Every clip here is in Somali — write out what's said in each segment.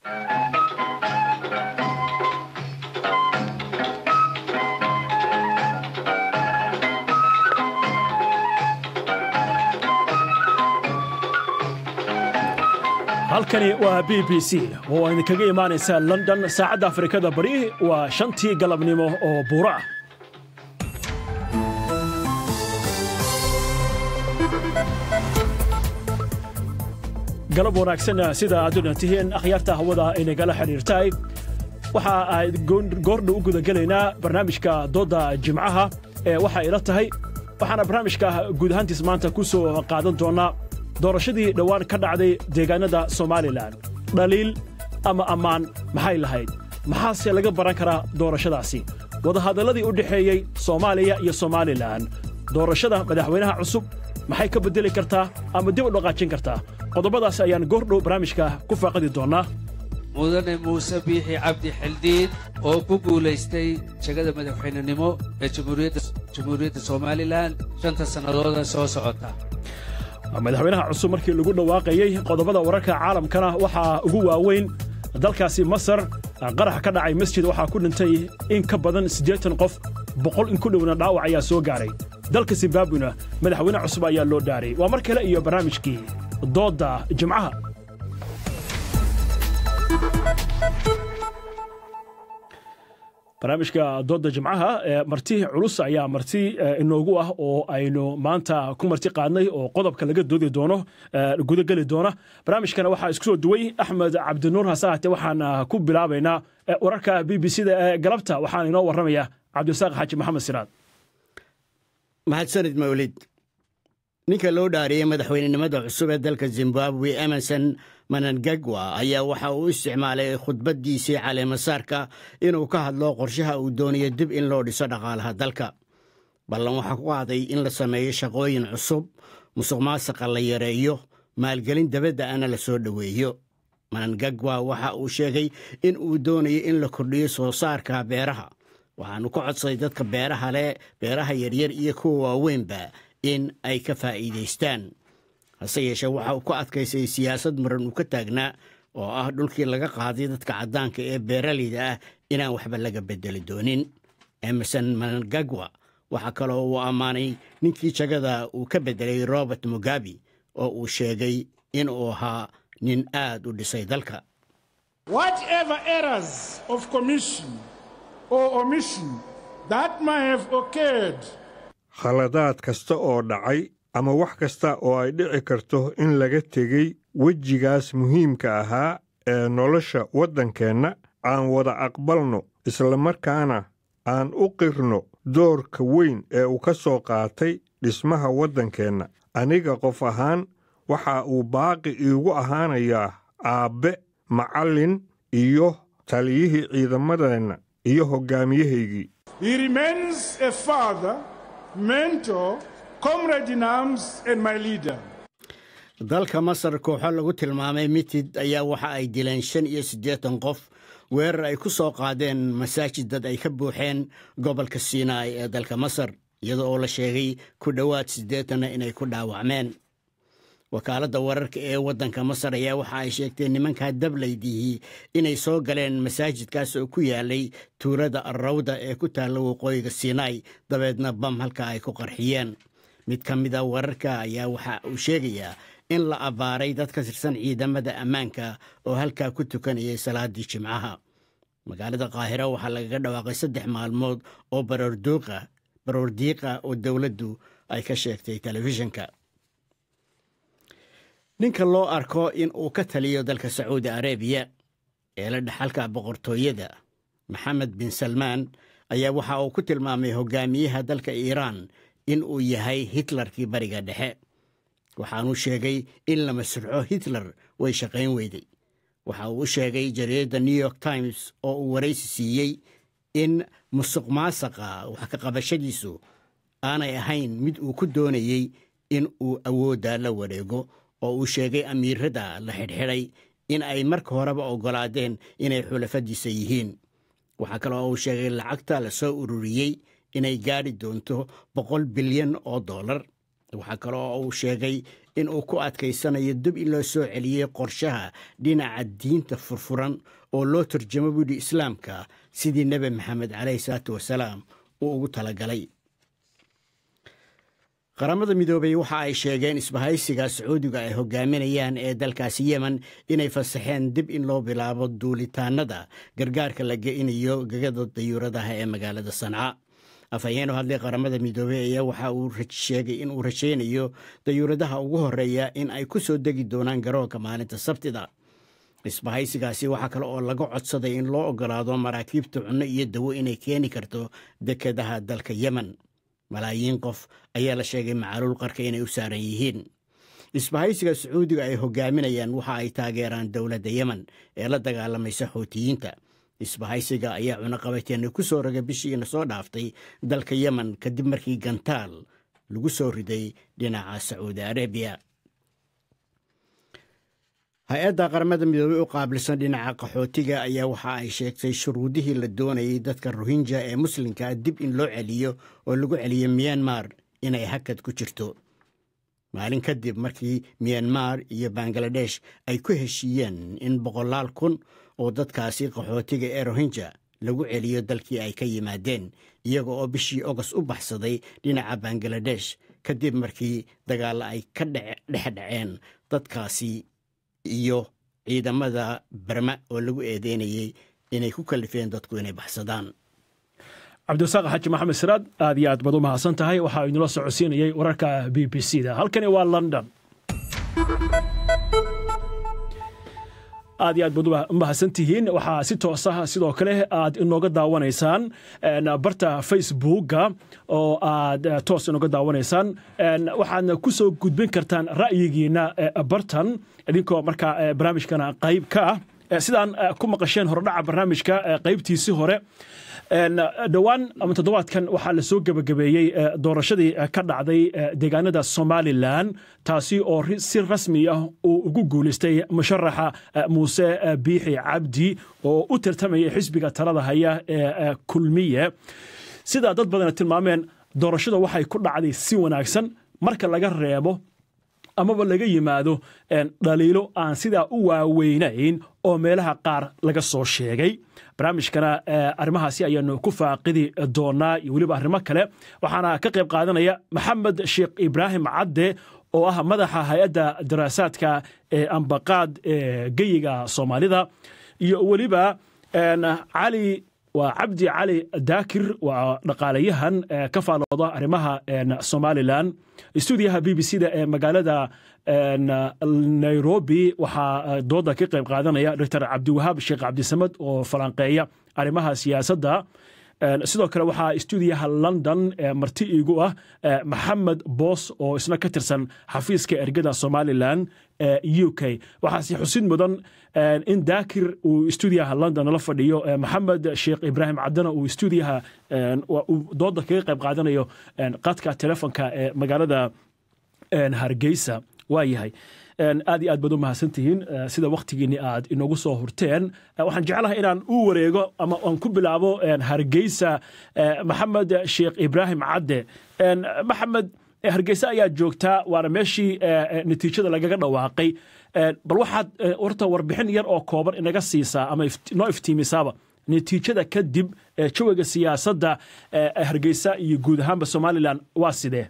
halkani waa b b c oo idinkaga imaanaysaa london saacadda afrikada bari waa shantii galabnimo oo buuro ah galab wanaagsan sida aad una tihiin akhyaarta hawada inagala xidhiirtahay waxa aad goordhow u gudagelaynaa barnaamijka doodda jimcaha ee waxay ila tahay waxaana barnaamijka guud ahaantiis maanta ku soo qaadan doonnaa doorashadii dhowaan ka dhacday deegaanada somalilan dhaliil ama ammaan maxay lahayd maxaase laga baran karaa doorashadaasi wadahadalladii u dhexeeyey soomaaliya iyo somalilan doorashada madaxweynaha cusub maxay ka beddeli kartaa ama dib u dhaqaajin kartaa qodobadaas ayaan goordhow barnaamijka ku faaqidi doonnaa mudane muuse biixi cabdi xildhiid oo ku guulaystay jegada madaxweynenimo ee jamhuuriyadda somalilan shanta sannadooda soo socota madaxweynaha cusub markii lagu dhawaaqayey qodobada wararka caalamkana waxaa ugu waaweyn dalkaasi masar qarax ka dhacay masjid waxaa ku dhintay in ka badan siddeetan qof boqol in ku dhowna dhaawac ayaa soo gaaray dalka zimbabwena madaxweyne cusub ayaa loo dhaaray waa mar kale iyo barnaamijkii doodda jimcaha barnaamijka doodda jimcaha marti culus ayaa marti inoogu ah oo aynu maanta ku marti qaadnay oo qodobka laga doodi doono gudageli doona barnaamijkana waxaa isku soo duway axmed cabdinuur hasaate waxaan ku bilaabaynaa wararka b b c da ee galabta waxaan inoo warramaya cabdisaaq xaaji maxamed siraad mahadsanid mawlid ninka loo dhaariyey madaxweynenimada cusub ee dalka zimbabwe emerson manangagwa ayaa waxa uu isticmaalay khudbaddiisii caleemasaarka inuu ka hadlo qorshaha uu doonayo dib in loo dhiso dhaqaalaha dalka ballan waxaa ku qaaday in la sameeyo shaqooyin cusub musuq maasaqa la yareeyo maalgelin dabadda ana la soo dhoweeyo manangagwa waxa uu sheegay in uu doonayo in la kordhiyo soo saarka beeraha waxaanu ka codsaday dadka beeraha leh beeraha yaryar iyo kuwa waaweynba in ay ka faa'iidaystaan hase yeeshee waxa uu ku adkaysay siyaasad maran uu ka taagnaa oo ah dhulkii laga qaaday dadka caddaanka ee beeraleyda ah inaan waxba laga beddeli doonin emerson manangagwa waxaa kaloo uu ammaanay ninkii jagada uu ka beddelay robert mugabe oo uu sheegay in uu ahaa nin aad u dhisay dalka khaladaad kasta oo dhacay ama wax kasta oo ay dhici karto in laga tegey wejigaas muhiimka ahaa ee nolosha waddankeenna aan wada aqbalno islamarkaana aan u qirno doorka weyn ee uu ka soo qaatay dhismaha waddankeenna aniga qof ahaan waxa uu baaqi iigu ahaanayaa aabbe macallin iyo taliyihii ciidamadeenna iyo hoggaamiyahaygii dalka masar kooxo lagu tilmaamay mitid ayaa waxa ay dileen shan iyo siddeetan qof weerar ay ku soo qaadeen masaajid dad ay ka buuxeen gobolka sinai ee dalka masar iyada oo la sheegay ku dhowaad siddeetanna inay ku dhaawacmeen wakaaladda wararka ee waddanka masar ayaa waxa ay sheegtay nimankaa dablaydihii inay soo galeen masaajidkaas oo ku yaalay tuulada arrawda ee ku taalla waqooyiga sinai dabeedna bam halka ay ku qarxiyeen mid ka mida wararka ayaa waxa uu sheegayaa in la abbaaray dad ka tirsan ciidamada ammaanka oo halkaa ku tukanayay salaaddii jimcaha magaalada qaahiro waxaa lagaga dhawaaqay saddex maalmood oo baroordiiqa oo dowladdu ay ka sheegtay telefishinka ninka loo arko in uu ka taliyo dalka sacuudi arabiya ee la dhexalka boqortooyada maxamed bin salmaan ayaa waxa uu ku tilmaamay hogaamiyaha dalka iiraan in uu yahay hitlarkii bariga dhexe waxaanuu sheegay in la masruxo hitler way shaqayn weyday waxa uu u sheegay jariidadda new york times oo uu waraysi siiyey in musuq maasaqa wax ka qabashadiisu aanay ahayn mid uu ku doonayey in uu awoodda la wareego oo uu sheegay amiirada la xidhxidhay in ay marka horeba oggolaadeen inay xulafadiisa yihiin waxaa kaloo uu sheegay lacagta la soo ururiyey inay gaadhi doonto boqol bilyan oo dollar waxaa kale oo uu sheegay in uu ku adkaysanayo dib in loo soo celiyey qorshaha dhinaca diinta furfuran oo loo turjamo buudhi islaamka sidii nebi maxamed caleyhi salaatu wasalaam uu ugu talagalay qaramada midoobey waxa ay sheegeen isbahaysiga sacuudiga ay hogaaminayaan ee dalkaasi yemen inay fasaxeen dib in loo bilaabo duulitaanada gargaarka la ge'inayo gegada dayuuradaha ee magaalada sanca afhayeeno hadlay qaramada midoobey ayaa waxa uu sheegay in uu rajaynayo dayuuradaha ugu horeeya in ay ku soo degi doonaan garoonka maalinta sabtida isbahaysigaasi waxaa kale oo laga codsaday in loo ogolaado maraakiibta cunno iyo dawo inay keeni karto dekedaha dalka yemen malaayiin qof ayaa la sheegay macaluul qarka inay u saaran yihiin isbahaysiga sacuudiga ay hogaaminayaan waxa ay taageeraan dowladda yemen ee la dagaalamaysa xuutiyiinta isbahaysiga ayaa cunaqabateena ku soo rogay bishiina soo dhaaftay dalka yemen kadib markii gantaal lagu soo riday dhinaca sacuudi arabiya hay-adda qaramada midoobey u qaabilsan dhinaca qaxootiga ayaa waxa ay sheegtay shuruudihii la doonayay dadka rohinja ee muslimka dib in loo celiyo oo lagu celiyo miyanmar inay hakad ku jirto maalin kadib markii miyanmar iyo bangaladesh ay ku heshiiyeen in boqolaal kun oo dadkaasi qaxootiga ee rohinja lagu celiyo dalkii ay ka yimaadeen iyaga oo bishii ogost u baxsaday dhinaca bangaladesh kadib markii dagaalla ay ka dhexdhaceen dadkaasi iyo ciidamada barma oo lagu eedeynayey inay ku kalifeen dadku inay baxsadaan cabdiwasaaq xaaji maxamed siraad aad iyo aad baad u mahadsan tahay waxaa inula socodsiinayay wararka b b c da halkani waa london aad iyo aad baad u mahadsan tihiin waxaa si toosa sidoo kale aad inooga daawanaysaan barta facebooka oo aad toos inooga daawanaysaan waxaadna ku soo gudbin kartaan ra'yigiina bartan idinkoo markaa barnaamijkana qayb ka ah sidaan ku maqasheen horedhaca barnaamijka qaybtiisii hore dhowaan ama toddobaadkan waxaa la soo gebagabeeyey doorashadii ka dhacday deegaanada somalilan taasi oo si rasmi ah uu ugu guulaystay musharaxa muuse biixi cabdi oo u tartamayay xisbiga talada haya ee kulmiye sidaa dad badana tilmaameen doorashada waxay ku dhacday si wanaagsan marka laga reebo amaba laga yimaado dhaliilo aan sidaa u waaweynayn oo meelaha qaar laga soo sheegay barnaamijkana arrimahaasi ayaanu ku faaqidi doonaa iyo weliba arrimo kale waxaana ka qayb qaadanaya maxamed sheekh ibraahim cadde oo ah madaxa hay-adda daraasaadka ee ambaqaad ee geyiga soomaalida iyo weliba cali waa cabdi cali daakir waa dhaqaalayahan ka faalooda arrimaha somalilan stuudiyaha b b c da ee magaalada nairobi waxaa dooda ka qayb qaadanaya doctor cabdiwahaab sheekh cabdisamad oo falanqeeya arrimaha siyaasadda sidoo kale waxaa stuudiyaha london marti iigu ah maxamed boos oo isna ka tirsan xafiiska ergada somalilan u k waxaase xusid mudan in daakir uu stuudiyaha london la fadhiyo maxamed sheekh ibraahim caddana uu stuudiyaha dooda kaga qayb qaadanayo qadka telefonka ee magaalada hargeysa waa yahay aad iyo aad baad u mahadsantihiin sida wakhtigiinni aad inoogu soo hurteen waxaan jeclahay inaan u wareego ama aan ku bilaabo hargeysa maxamed sheekh ibraahim cadde maxamed hargeysa ayaa joogtaa waana meeshii natiijada lagaga dhawaaqay bal waxaad horta warbixin yar oo kooban inaga siisaa ama noo iftiimisaaba natiijada kadib jawiga siyaasadda hargeysa iyo guud ahaanba somalilan waa sidee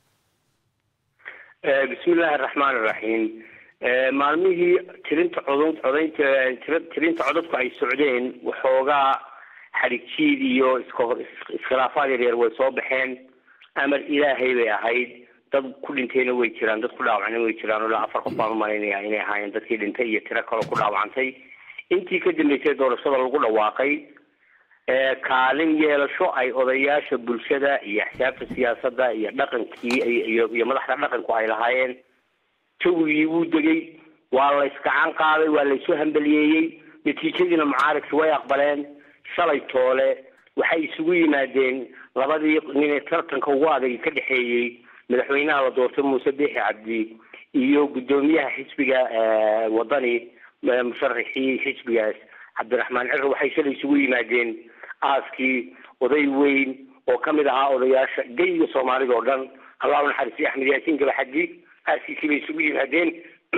bismi illaahi araxmaan iraxiim maalmihii tirinta cod codaynta tirinta codadku ay socdeen waxoogaa xadhigjiid iyo iskhilaafaad yaryar way soo baxeen amar ilaahay bay ahayd dad ku dhintayna way jiraan dad ku dhaawacna way jiraan ilaa afar qof baan umalaynaya inay ahaayeen dadkii dhintay iyo tiro kaloo ku dhaawacantay intii ka dambeysay doorashada lagu dhawaaqay kaalin yeelasho ay odayaasha bulshada iyo axsaabta siyaasadda iyo dhaqankii iyo madaxda dhaqanku ay lahaayeen jawigii wuu degay waa la iskacan qaaday waa laysu hambaliyeeyey natiijadiina mucaaridki way aqbaleen shalay toole waxay isugu yimaadeen labadii ninee tartanka ugu adag ka dhexeeyey madaxweynaha la doortay muuse biixi cabdi iyo guddoomiyaha xisbiga wadani musharaxii xisbigaas cabdiraxmaan ciro waxay shalay isugu yimaadeen aaskii oday weyn oo ka mid ahaa odayaasha geyiga soomaalida oo dhan allah u naxariistay axmed yaasiin gabaxadi aasiisii bay isugu yimaadeen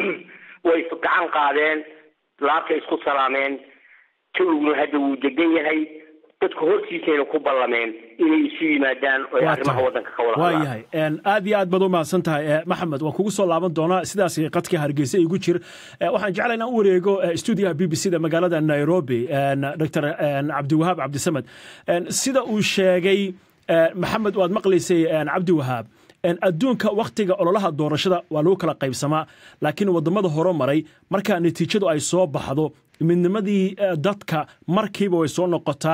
way gacan qaadeen laabtay isku salaameen jawiguna hadda wuu degan yahay dadku hortiisayna ku ballameen inay isu yimaadaan oo ay arrimaha waddanka ka wada waa yahay aad iyo aad baad u mahadsan tahay maxamed waan kugu soo laaban doonaa sidaas qadka hargeysa igu jir waxaan jeclaa inaan u wareego stuudiyaha b b c da magaalada nairobi dr cabdiwahaab cabdisamed sida uu sheegay maxamed waad maqlaysay cabdiwahaab adduunka wakhtiga ololaha doorashada waa lagu kala qaybsamaa laakiin waddamada hore maray markaa natiijadu ay soo baxdo midnimadii dadka markiiba way soo noqotaa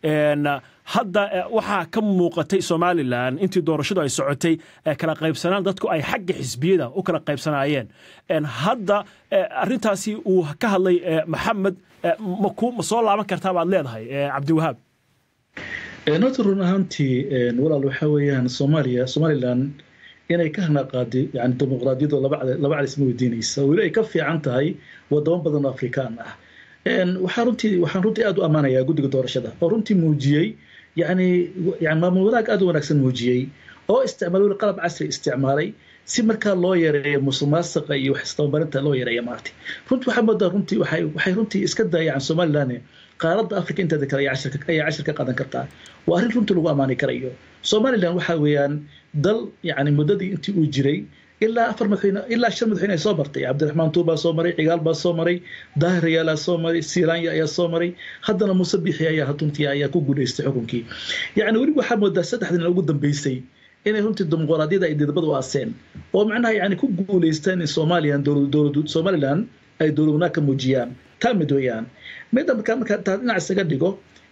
hadda waxaa ka muuqatay somalilan intii doorashadu ay socotay kala qaybsanaan dadku ay xagga xisbiyada u kala qaybsanaayeen hadda arintaasi uu ka hadlay maxamed ma soo laaban kartaa baad leedahay cabdiwahaab horta run ahaantii walaal waxaa weeyaan soomaaliya somalilan inay ka hanaqaaday yani dimuqraadiyadoo laba calis ma weydiinaysa weli ay ka fiican tahay wadamo badan oo afrikaan ah waxaa runtii waxaan runtii aad u ammaanayaa guddiga doorashada oo runtii muujiyey yani yani maamul wanaag aad u wanaagsan muujiyey oo isticmaal weli qalab casri isticmaalay si markaa loo yareeyo musuqmaasuqa iyo wax istabamarinta loo yareeyo maartay runtii waxaa moodaa runtii waxay waxay runtii iska daayacaan somaliland qaaradda africa inteeda kale ayaa cashir ka qaadan kartaa waa arrin runtii lagu ammaani karayo somaliland waxaa weeyaan dal yani muddadii intii uu jiray ilaa afar madaxweyne ilaa shan madaxweyne ay soo martay cabdiraxmaan tuur baa soo maray cigaal baa soo maray daahir rayaalaa soo maray silaanya ayaa soo maray haddana muuse bixi ayaa runtii ayaa ku guulaystay xukunkii yacni weli waxaa moodaa saddexdin ugu dambeysay inay runtii dimuqraadiyada ay didbada u aaseen oo macnaha yani ku guulaystaan in somalilan dowladu somaliland ay dowlad wanaag ka muujiyaan taa mid weeyaan midda markaa markaa taa dhinac isaga dhigo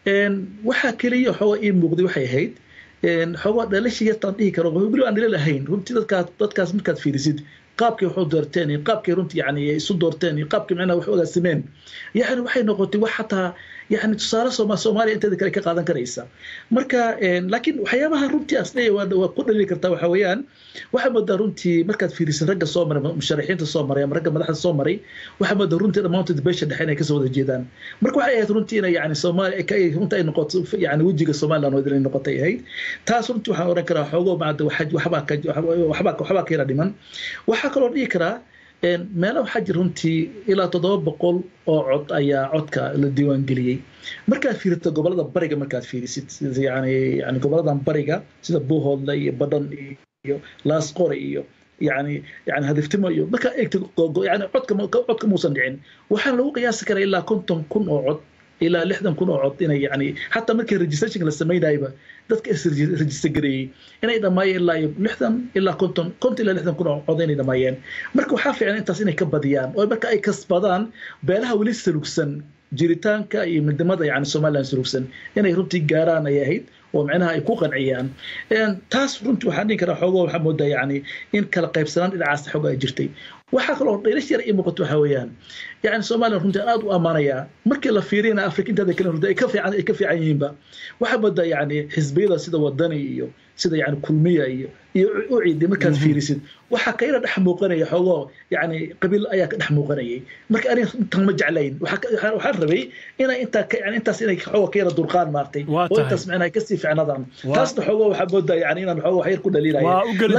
waxaa keliya xooga ii muuqday waxay ahayd xoogaa dhalashii yartaan dhihi karo weli aan dhali lahayn runtii dadkaas dadkaas markaad fiirisid qaabkay wax u doorteen iyo qaabkay runtii yani isu doorteen iyo qaabkay macnaha wax u agaasimeen yani waxay noqotay wax xataa yani tusaale sooma soomaaliya inteeda kale ka qaadan karaysa marka laakiin waxyaabaha runtii asdhaya waa ku dhalili kartaa waxa weeyaan waxaa moodaa runtii markaad fiirisid ragga soo maray musharaxiinta soo maray ama ragga madaxda soo maray waxaa moodaa runtii dhammaantood beesha dhexe inay kasoo wada jeedaan marka waxay ahayd runtii inay yani soomaaliya runtii ay noqoto yani wejiga somaliland oo inay noqotay ahayd taas runtii waxaan oran karaa xoogo maada waxbaa ka waxbaa ka yara dhiman waxaa kaloo dhihi karaa meelo waxaa jira runtii ilaa toddoba boqol oo cod ayaa codka la diiwaangeliyey markaad fiirito gobolada bariga markaad fiirisid yani yani goboladan bariga sida buuhoodle iyo badhan iyo laasqore iyo yani yani hadiftimo iyo markaa eegta yani codka codka muusan dhicin waxaa lagu qiyaasi karaa ilaa konton kun oo cod ilaa lixdan kun oo cod inay yani xataa markii registrationka la samaynayba dadka isregister gareeyey inay dhammaayeen ilaa iyo lixdan ilaa konton konton ilaa lixdan kun oo cod inay dhammaayeen marka waxaa fiican intaas inay ka badiyaan oo marka ay kasbadaan beelaha weli salugsan jiritaanka iyo midnimada yani somaliland salugsan inay runtii gaaraan ay ahayd oo micnaha ay ku qanciyaan taas runtii waxaan dhihi karaa xoogo waxaa moodaa yani in kala qaybsanaan dhinacaas xooga ay jirtay waxaa kaloo dhalish yar ii muuqato waxaa weeyaan yani somaliland runtii aan aad u ammaanayaa markii la fiiriyana afrika inteeda kale runtii ay ka fiican ay ka fiican yihiinba waxaa moodaa yani xisbiyada sida wadani iyo sida yani kulmiya iyo iyo uciidi markaad fiirisid waxaa kayla dhex muuqanaya xoogoo yani qabiil ayaa ka dhex muuqanayay marka arin intan ma jeclayn waxaan rabay inay intaa yani intaas inay xooga ka yara durqaan maartay oo intaas macnaha kasii ficnadaan taasna xoogoo waxaa moodaa yani inaan xoogo wax yar ku dhaliilaya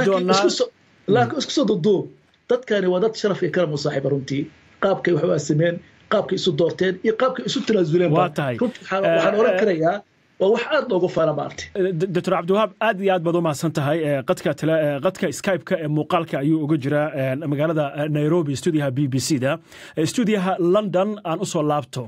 laakiin isku soo duduub dadkani waa dad sharaf iyo karam u saaxiiba runtii qaabkay wax u aasimeen qaabkay isu doorteen iyo qaabkay isu tanaasuleen waxaan oran karayaa waa wax aad loogu faana maartay doctor cabdiwahaab aad iyo aad baad u mahadsan tahay qadka qadka skype-ka ee muuqaalka ayuu uga jiraa magaalada nairobi stuudiyaha b b c da stuudiyaha london aan usoo laabto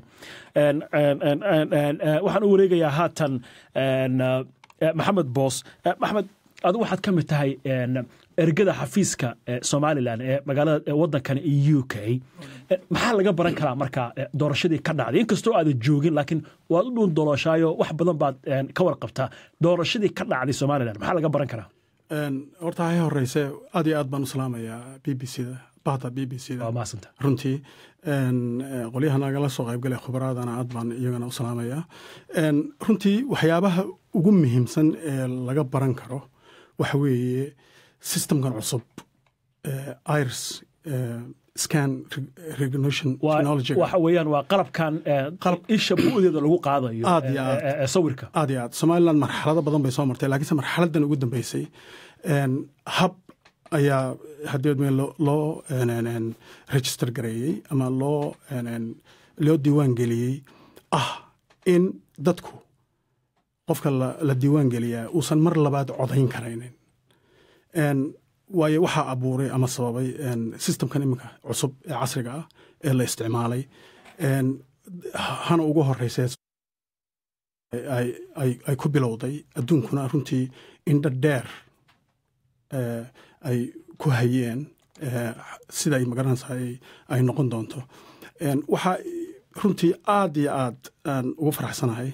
waxaan u wareegayaa haatan maxamed boos maxamed adigu waxaad ka mid tahay ergada xafiiska somalilan ee magaalada waddankan u k maxaa laga baran karaa marka doorashadii ka dhacday inkastoo aadan joogin laakiin waad u dhuun dolooshaayo wax badan baad ka warqabtaa doorashadii ka dhacday somalilan maxaa laga baran karaa horta hay horeyse aad iyo aad baan u salaamayaa b b c da bahda b b c da runtii qolyaha nagala soo qaybgalay khubaraadana aad baan iyagana u salaamayaa runtii waxyaabaha ugu muhiimsan ee laga baran karo waxa weeye systemkan cusub irs scan recognition technology waxa weeyaan waa qalabkan isha bu'deeda lagu qaadayo aad iyo aad sawirka aad iyo aad somaliland marxalado badan bay soo martay laakiinse marxaladan ugu dambeysay hab ayaa hadeedme loo register gareeyey ama loo loo diiwaan geliyey ah in dadku qofka la diiwaan geliyaa uusan mar labaad codayn karaynin waayo waxaa abuuray ama sababay systemkan iminka cusub ee casriga ah ee la isticmaalay hana ugu horeysee ay ku bilowday adduunkuna runtii indha dheer ay ku hayeen sida ay magaranaysaa ay noqon doonto waxaa runtii aad iyo aad aan ugu faraxsanahay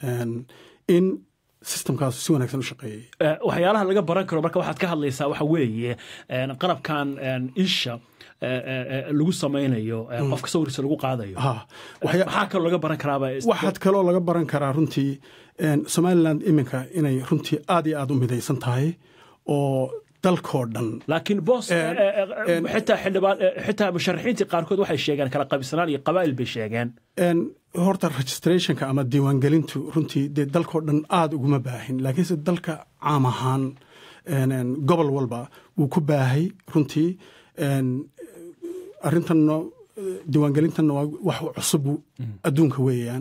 in systemkaas si wanaagsan u shaqeeyey waxyaalaha laga baran karo marka waxaad ka hadlaysaa waxa weeye qalabkan isha lagu samaynayo qofka sawirkiisa lagu qaadayo maxaa kaloo laga baran karaaba waxaad kaloo laga baran karaa runtii somaliland iminka inay runtii aad iyo aad u midaysan tahay oo dalkoo dhan laakiin boos xitaa xildhibaan xitaa musharaxiintii qaarkood waxay sheegeen kala qaybsanaan iyo qabaa'il bay sheegeen horta registrationka ama diiwaangelintu runtii dee dalkoo dhan aada uguma baahin laakiinse dalka caam ahaan gobol walba wuu ku baahay runtii arrintanna diiwaangelintanna waa wax cusub adduunka weeyaan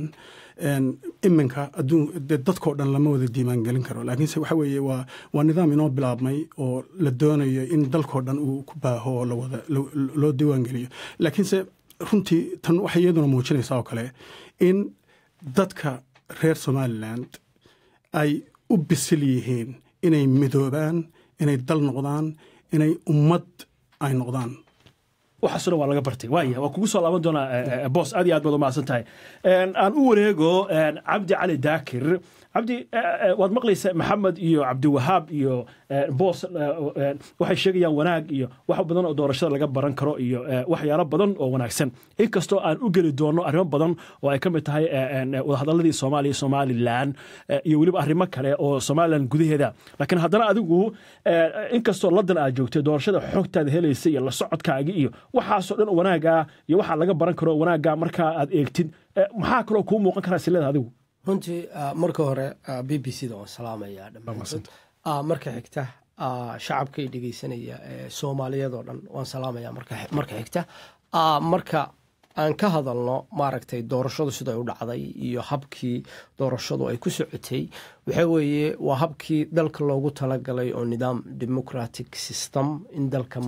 iminka dee dadkoo dhan lama wada diiwaangelin karo laakiinse waxa weeye waa waa nidaam inoo bilaabmay oo la doonayo in dalkoo dhan uu ku baaho oo lawada loo diiwaangeliyo laakiinse runtii tan waxay iyaduna muujinaysaa oo kale in dadka reer somaliland ay u bisil yihiin inay midoobaan inay dal noqdaan inay ummad ay noqdaan waxaasoo dhan waa laga bartay waaya waa kugu soo laaban doonaa boos aad iyo aad baad u mahadsan tahay aan u wareego cabdi cali daakir cabdi waad maqlaysa maxamed iyo cabdiwahaab iyo boos waxay sheegayaan wanaag iyo wax badan oo doorashada laga baran karo iyo waxyaalo badan oo wanaagsan inkastoo aan u geli doono arrimo badan oo ay ka mid tahay wadahadaladii soomaaliya somalilan iyo weliba arrimo kale oo somalilan gudaheeda laakiin haddana adigu inkastoo ladan aad joogtay doorashada xogtaada helaysa iyo la socodkaagi iyo waxaasoo dhan wanaaga iyo waxaa laga baran karo wanaaga markaa aad eegtid maxaa kaloo kuu muuqan karaa silada adigu runtii marka hore b b c da waan salaamayaa dhammaantood marka xigta shacabkay dhegeysanaya ee soomaaliyadoo dhan waan salaamaya marka xigta marka aan ka hadalno maaragtay doorashadu siday u dhacday iyo habkii doorashadu ay ku socotay waxa weeye waa habkii dalka loogu talagalay oo nidaam democratic system in dalka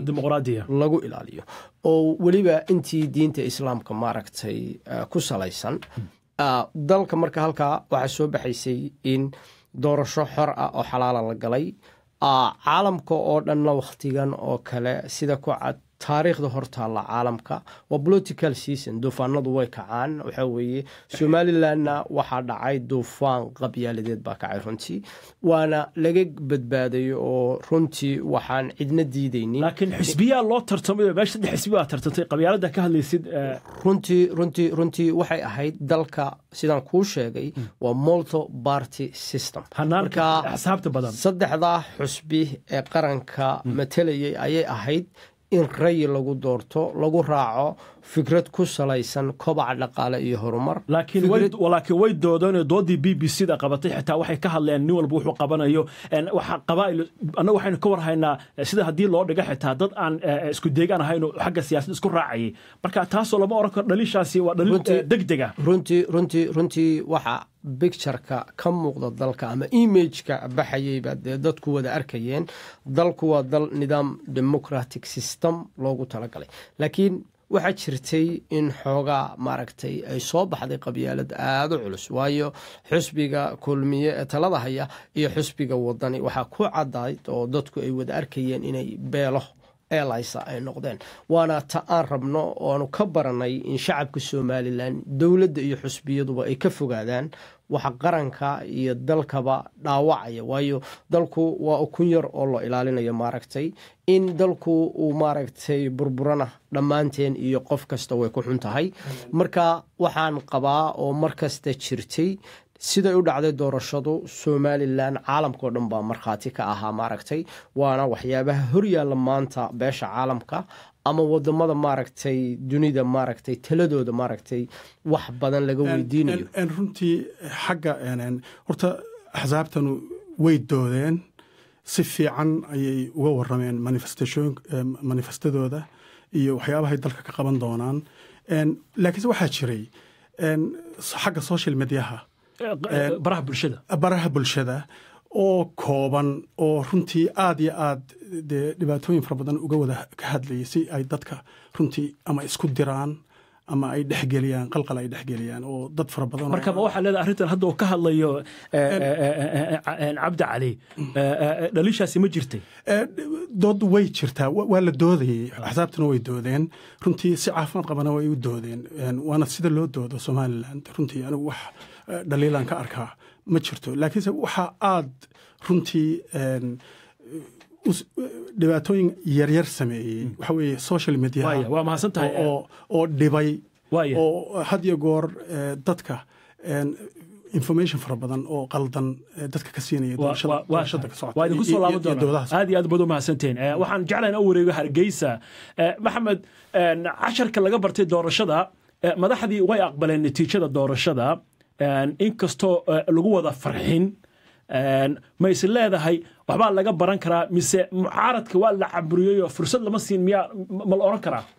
lagu ilaaliyo oo weliba intii diinta islaamka maaragtay ku salaysan dalka marka halkaa waxaa soo baxaysay in doorasho xor ah oo xalaala la galay caalamka oo dhanna wakhtigan oo kale sida ku cad taariikhda hortaalla caalamka waa political season duufaanadu way kacaan waxaa weeye somalilandna waxaa dhacay duufaan qabyaaladeed baa kacay runtii waana laga badbaaday oo runtii waxaan cidna diidaynin laakiin xisbiyaa loo tartamay meesha saddex xisbi baa tartantay qabyaalada ka hadlaysid runtii runtii runtii waxay ahayd dalka sidaan kuu sheegay waa multo party system hanaanka axsaabta badan saddexdaa xusbi ee qaranka matalayay ayay ahayd in rayi lagu doorto lagu raaco fikrad ku salaysan kobaca dhaqaale iyo horumar laakiin way doodeen doodii b b c da qabatay xitaa waxay ka hadleen nin walba wuxuu qabanayo waxa qabaa'il annaga waxaynu ka warhaynaa sida haddii loo dhiga xitaa dad aan isku deegaan ahayn xagga siyaasadda isku raacayay marka taasoo lama oran karo dhaliishaasi waa dhaliil degdega runtii runtii runtii waxa bictureka ka muuqda dalka ama imageka baxayayba dee dadku wada arkayeen dalku waa dal nidaam democratic system loogu talagalay laakiin waxaa jirtay in xoogaa maaragtay ay soo baxday qabyaalad aada u culus waayo xusbiga kulmiye ee talada haya iyo xusbiga wadani waxaa ku cadayd oo dadku ay wada arkayeen inay beelo eelaysa ay noqdeen waana ta aan rabno oanu ka baranay in shacabka somalilan dowladda iyo xusbiyaduba ay ka fogaadaan waxa qaranka iyo dalkaba dhaawacaya waayo dalku waa ukun yar oo loo ilaalinayo maaragtay in dalku uu maaragtay burburana dhammaanteen iyo qof kasta way ku xun tahay marka waxaan qabaa oo mar kasta jirtay siday u dhacday doorashadu somalilan caalamkao dhan baa markhaati ka ahaa maaragtay waana waxyaabaha horyaalla maanta beesha caalamka ama wadamada maaragtay dunida maaragtay taladooda maaragtay wax badan laga weydiinayo runtii xagga horta axsaabtanu way doodeen si fiican ayay uga warameen manifestadooda iyo waxyaabahay dalka ka qaban doonaan laakiinse waxaa jiray xagga social mediaha baraha bulshada baraha bulshada oo kooban oo runtii aad iyo aad dee dhibaatooyin fara badan uga wada ka hadlayay si ay dadka runtii ama isku diraan ama ay dhexgeliyaan qalqal ay dhexgeliyaan oo dad fara badan marka ma waxaa leedahay arrintan hadda uu ka hadlayo cabdi cali dhaliishaasi ma jirtay dood way jirtaa waa la doodayey axsaabtuna way doodeen runtii si caafimaad qabana way u doodeen waana sida loo doodo somaliland runtii anigu wax dhaliilaan ka arkaa ma jirto laakiinse waxaa aad runtii dhibaatooyin yaryar sameeyey waxa weeye social media waa mahadsan tahay oo dhibay oo had iyo goor dadka information fara badan oo qaldan dadka ka siinaya doorashada ka waa idinku soo laaban doonaa aad iyo aad baad u mahadsanteen waxaan jeclahay in u wareego hargeysa maxamed casharka laga bartay doorashada madaxdii way aqbaleen natiijada doorashada inkastoo lagu wada farxin ma is leedahay waxbaa laga baran karaa mise mucaaradka waa la caburiyey oo fursad lama siin miyaa ma la oran karaa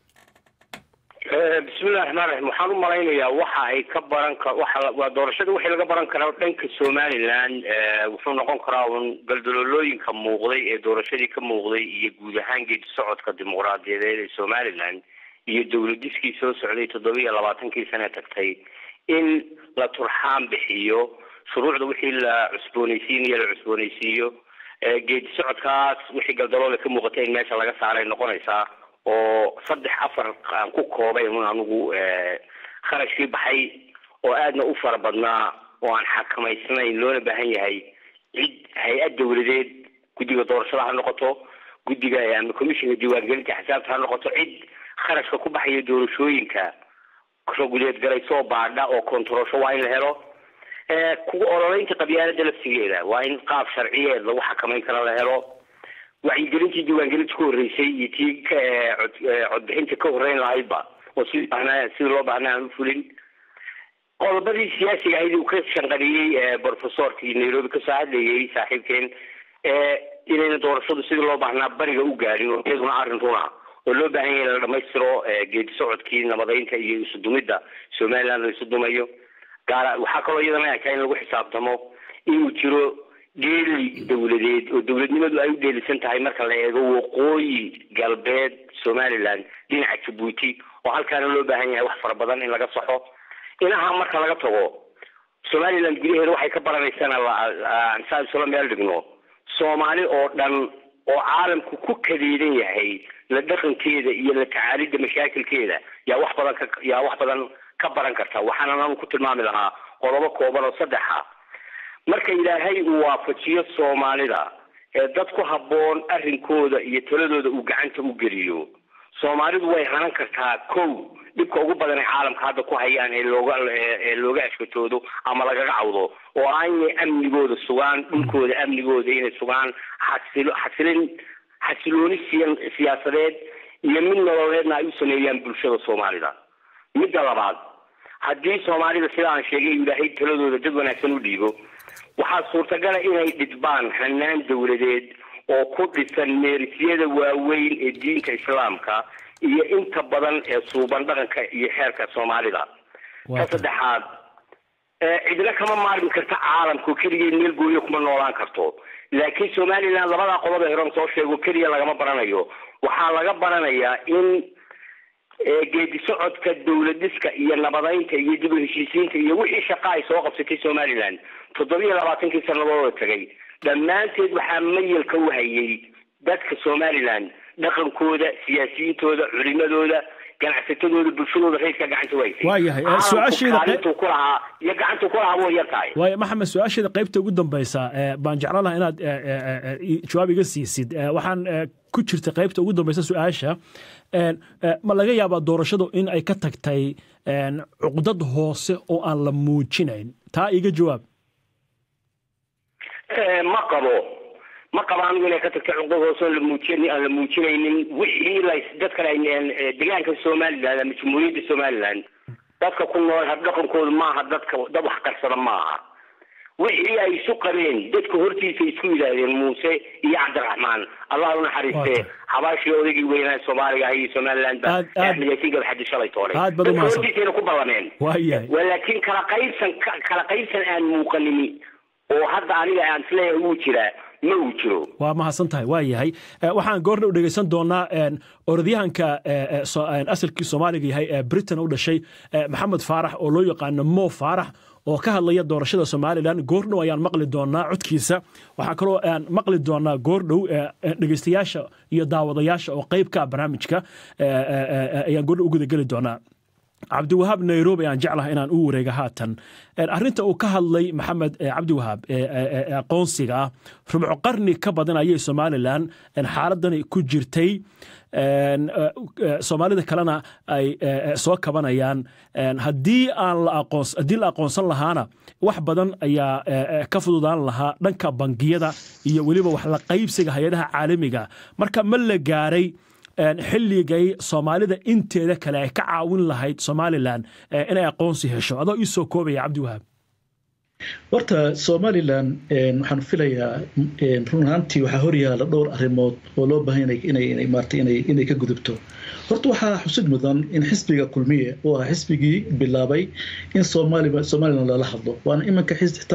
bismillahi raxmaan raxiim waxaan u malaynayaa waxa ay ka baran ka waa doorashada wixii laga baran karaa dhanka somaliland wuxuu noqon karaa un galdaloolooyinka muuqday ee doorashadii ka muuqday iyo guud ahaan geedi socodka dimuqraadiyadeed ee somaliland iyo dowladiskii soo socday toddobiiyo labaatankii sane tagtay in la turxaan bixiyo shuruucda wixii la cusboonaysiinayo la cusboonaysiiyo geedi socodkaas wixii galdaloole ka muuqatay in meesha laga saaray noqonaysaa oo saddex afar aan ku koobay un anigu kharashkii baxay oo aadna u fara badnaa oo aan xakamaysnayn loona baahan yahay cid hay-ad dowladeed guddiga doorashada ha noqoto guddiga ama commissionka diiwaangelinta xisaabta ha noqoto cid kharashka ku baxaya doorashooyinka raguleed garaysoo baadha oo kontarosho waa in la helo kuwa ololeynta qabyaalada laftigeeda waa in qaab sharciyeed lagu xakamayn kara la helo wacyigelintii diiwaangelinta ka horreysay iyo tii codbixinta ka horreyn lahaydba oo sidii bahnaa sidii loo baahnaa aan u fulin qodobadii siyaasiga ahayd uu ka shanqariyey professorkii nairobi kasoo hadlayay saaxiibkeen inayna doorashadu sidii loo baahnaa bariga u gaadhin oo iyaduna arrin runa oo loo baahan yahay in la dhamaystiro geedi socodkii nabadaynta iyo isu dumidda somaliland la isu dumayo gaar waxaa kaloo iyadana eka in lagu xisaabtamo inuu jiro dheeli dowladeed oo dowladnimadu ay u dheelisan tahay marka la eego waqooyi galbeed somaliland dhinaca jabuuti oo halkaana loo baahan yahay wax fara badan in laga saxo inaha marka laga tago somaliland gudaheeda waxay ka baranaysana saa isula meel dhigno soomaali oo dhan oo caalamku ku kadeedan yahay la dhaqankeeda iyo la tacaalidda mashaakilkeeda yaa wax badan ka yaa wax badan ka baran karta waxaana anu ku tilmaami lahaa qodobo kooban oo saddexa marka ilaahay uu waafajiyo soomaalida ee dad ku habboon arrinkooda iyo taladooda uu gacanta u geliyo soomaalidu way hanan kartaa kow dhibka ugu badan ee caalamka hadda ku hayaan ee looga ee looga ashkatoodo ama lagaga cawdo oo ah inay amnigooda sugaan dhulkooda amnigooda inay sugaan xasilo xasilin xasilooni siyaasadeed iyo mid nololeedna ay u sameeyaan bulshada soomaalida midda labaad haddii soomaalida sida aan sheegay ilaahay taladooda dad wanaagsan u dhiibo waxaa suurtagala inay dhidbaan hanaan dowladeed oo ku dhisan meerisyada waaweyn ee diinta islaamka iyo inta badan ee suuban dhaqanka iyo xeerka soomaalida ka saddexaad cidna kama maarmi karta caalamka oo keligeed meel gooyo kuma noolaan karto laakiin somaliland labadaa qodob ee horan soo sheego keliya lagama baranayo waxaa laga baranayaa in geedi socodka dowladiska iyo nabadaynta iyo dib u heshiisiinta iyo wixii shaqa ay soo qabsatay somaliland toddobiyo labaatankii sanadooda tagay dhammaanteed waxaa mayalka u hayay dadka somaliland dhaqankooda siyaasiyiintooda culimadooda ganacsatadooda bulshadooda reerka gacanta waysay waayahay su-aasheeda kaalintuu ku lahaa iyo gacantuu ku lahaa way yar tahay waaya maxamed su-aasheeda qaybta ugu dambaysa baan jeclaan lahaa inaad jawaab iga siisid waxaan ku jirta qaybta ugu dambaysa su-aasha ma laga yaabaa doorashadu in ay ka tagtay cuqdad hoose oo aan la muujinayn taa iga jawaab ma qabo ma qaba anigu inay ka tagto cuquuq hoosoon la muujin aan la muujinaynin wixii la dadkan ay deegaanka somaliland ama jamhuuriyadda somaliland dadka ku nool habdhaqankoodu maaha dadka dad wax qarsada maaha wixii ay isu qabeen dadka hortiisa isku yidhaahdeen muuse iyo cabdiraxmaan allah u naxariiste xabaashii odaygii weynaa soomaaliga iyo somaliland ba axmed yaasiin gabxadi shalay toonay dadka hortiisayna ku ballameen laakiin kala qaybsan kala qaybsan aan muuqanimi oo hadda aniga aan isleeyahay wuu jiraa ma uu jiro waa mahadsan tahay waa yahay waxaan goorna u dhegeysan doonaa orodyahanka asalkii soomaaliga yahay ee britain u dhashay maxamed faarax oo loo yaqaano mo faarax oo ka hadlaya doorashada somalilan goordhow ayaan maqli doonaa codkiisa waxaa kaloo aan maqli doonaa goordhow dhegeystayaasha iyo daawadayaasha oo qeybka barnaamijka ayaan goordhow u gudageli doonaa cabdiwahaab nairobi aan jeclaha inaan u wareega haatan arinta uu ka hadlay maxamed cabdiwahaab aqoonsiga ah rubco qarni ka badan ayay somalilan xaaladani ku jirtay soomaalida kalena ay soo kabanayaan haddii aan haddii la aqoonsan lahaana wax badan ayaa ka fududaan lahaa dhanka bangiyada iyo weliba wax la qaybsiga hay-adaha caalamiga marka ma la gaaray xilligay soomaalida inteeda kale ay ka caawin lahayd somalilan inay aqoonsi hesho adoo ii soo koobaya cabdiwahaab horta somalilan waxaan filayaa run ahaantii waxaa horyaala dhowr arrimood oo loo baahan inay maartay inay ka gudubto horta waxaa xusid mudan in xisbiga kulmiye oo ah xisbigii bilaabay in somalilan lala hadlo waana iminka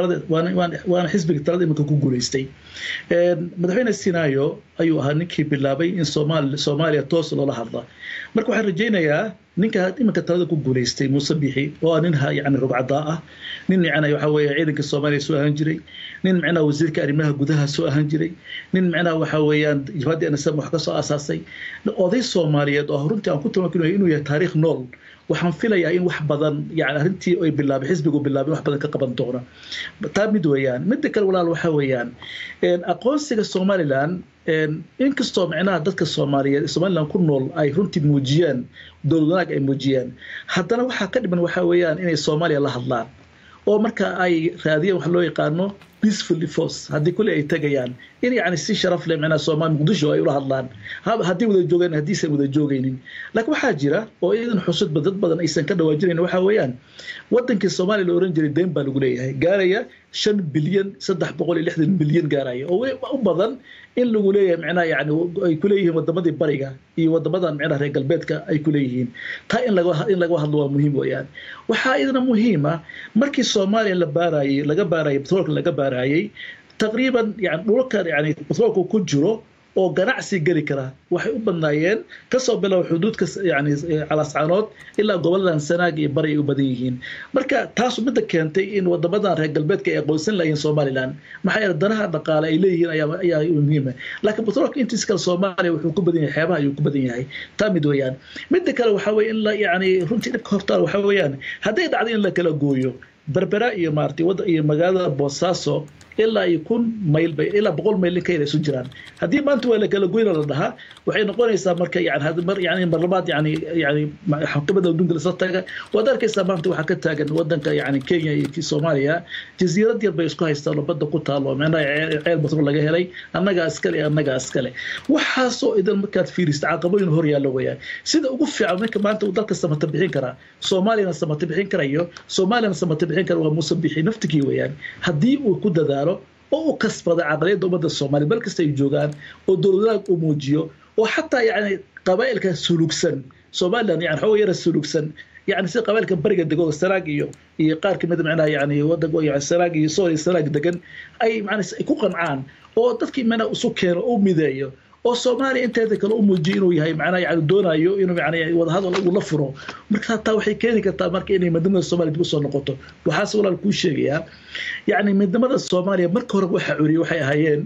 waana xisbiga talada iminka ku guuleystay madaxweyne sinaayo ayuu ahaa ninkii bilaabay in soomaaliya toos loola hadla marka waxaan rajaynayaa ninka iminka talada ku guuleystay muuse bixi oo ah nin yani rubcadaa ah nin micna waxa weeye ciidanka soomaaliya soo ahaan jiray nin micnaha wasiirka arrimaha gudaha soo ahaan jiray nin micnaha waxa weeyaan jabhadii anasam wax ka soo asaasay oday soomaaliyeed oo runtii aan ku tilmaamay inuu yahay taariikh nool waxaan filayaa in wax badan yani arrintii ay bilaabay xisbigu bilaabay wax badan ka qaban doona taa mid weeyaan midda kale walaal waxa weeyaan aqoonsiga somalilan inkastoo micnaha dadka soomaaliyeed somalilan ku nool ay runtii muujiyaan dowlad wanaag ay muujiyaan haddana waxaa ka dhiman waxa weeyaan inay soomaaliya la hadlaan oo marka ay raadiyaan wax loo yaqaano peaceful force haddii kulli ay tegayaan in yani si sharaf leh micnaha soomaali muqdisho ay ula hadlaan haddii wada joogaan haddiisan wada joogaynin laakiin waxaa jira oo iidan xusudba dad badan aysan ka dhawaajinayn waxa weeyaan wadankii soomaaliya la oran jiray deen baa lagu leeyahay gaaraya shan bilyan saddex boqol iyo lixdan bilyan gaaraya oo u badan in lagu leeyahay micnaha yani ay ku leeyihiin wadamadii bariga iyo wadamadan micnaha reer galbeedka ay ku leeyihiin taa in laga in laga hadlo waa muhiim weeyaan waxaa idana muhiima markii soomaaliya la baarayay laga baarayay batroolka laga baarayay taqriiban yani dhulkan yani batroolku ku jiro oo ganacsi geli kara waxay u badnaayeen kasoo bilow xuduudka yani calaascaanood ilaa goboladan sanaag iyo bari ay u badan yihiin marka taasu midda keentay in wadamadan reer galbeedka ay aqoonsan lahayn somalilan maxaa yeele danaha dhaqaale ay leeyihiin ayaa muhiima laakiin batroolka intiis kale soomaaliya wuxuu ku badan yahay xeebaha ayuu ku badan yahay taa mid weeyaan midda kale waxaa weye in la yani runtii dhibka hortaal waxaa weeyaan hadday dhacdo in la kala gooyo berbera iyo maartay wadda iyo magaalada boosaaso ilaa iyo kun mayl bay ilaa boqol mayl in ka yar isu jiraan haddii maanta waa la kala goyna la dhahaa waxay noqonaysaa marka yani mar yani marlabaad yani yani xakamada adduunka lasoo taga waad arkaysaa maanta waxaa ka taagan wadanka yani kenya iyo soomaaliya jasiirad yar bay isku haystaan oo badda ku taalo micnaha ceel batrool laga helay annagaa iskale annagaa iskale waxaasoo idan markaad fiirista caqabooyin hor yaallo weeyaan sida ugu fiican marka maanta uu dalka samata bixin karaa soomaaliyana samata bixin karayo soomaaliyana samata bixin kara waa muuse bixi naftigii weeyaan haddii uu ku dadaalo oo u kasbada caqliyadda ummadda soomaaliya meel kasta ay joogaan oo dowladaha uu muujiyo oo xataa yani qabaa'ilka sulugsan somalilan yani xooga yara sulugsan yani sida qabailka bariga dego sanaag iyo iyo qaar kamid micnaha yani wadanka yani sanaag iyo sool iyo sanaag degan ay macnaa ay ku qancaan oo dadkii mana isu keeno u mideeyo oo soomaaliya inteeda kale u muujiyo inuu yahay macnaha yani doonayo inuu yani wadahadal uu la furo marka taa waxay keeni kartaa marka inay midnimada soomaaliya dib usoo noqoto waxaase walaal kuu sheegayaa yani midnimada soomaaliya marka hore waxa curiyey waxay ahaayeen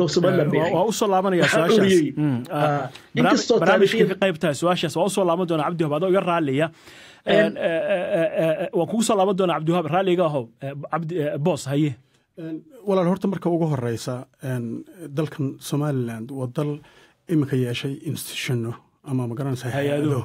waa usoo laabanaya su-aashaasbarnaamijka ka qaybtahay su-aashaas waa usoo laaban doona cabdiwahab adoo iga raaliya waan kugu soo laaban doona cabdiwahab raalliga aho boos haye walaal horta marka ugu horeysa dalkan somaliland waa dal iminka yeeshay institutionno ama magaranaysa hay-ado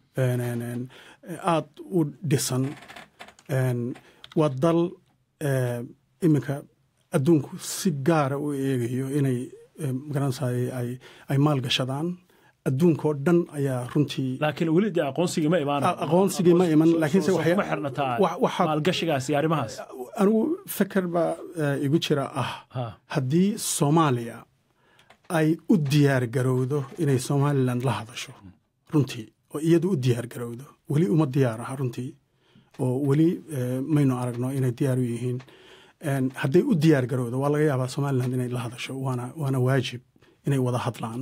aad u dhisan waa dal iminka adduunku si gaara u eegayo inay magaranaysaay ay maalgashadaan adduunkoo dhan ayaa runtii laakiin weli dee aqoonsigii ma imaan aqoonsigii ma iman laakiinse ma xirnataa maalgashigaas iyo arrimahaas anigu feker baa igu jira ah haddii soomaaliya ay u diyaar garowdo inay somalilan la hadasho runtii oo iyadu u diyaar garowdo weli uma diyaar aha runtii oo weli maynu aragno inay diyaar u yihiin hadday u diyaar garowdo waa laga yaabaa somalilan inay la hadasho waana waana waajib inay wada hadlaan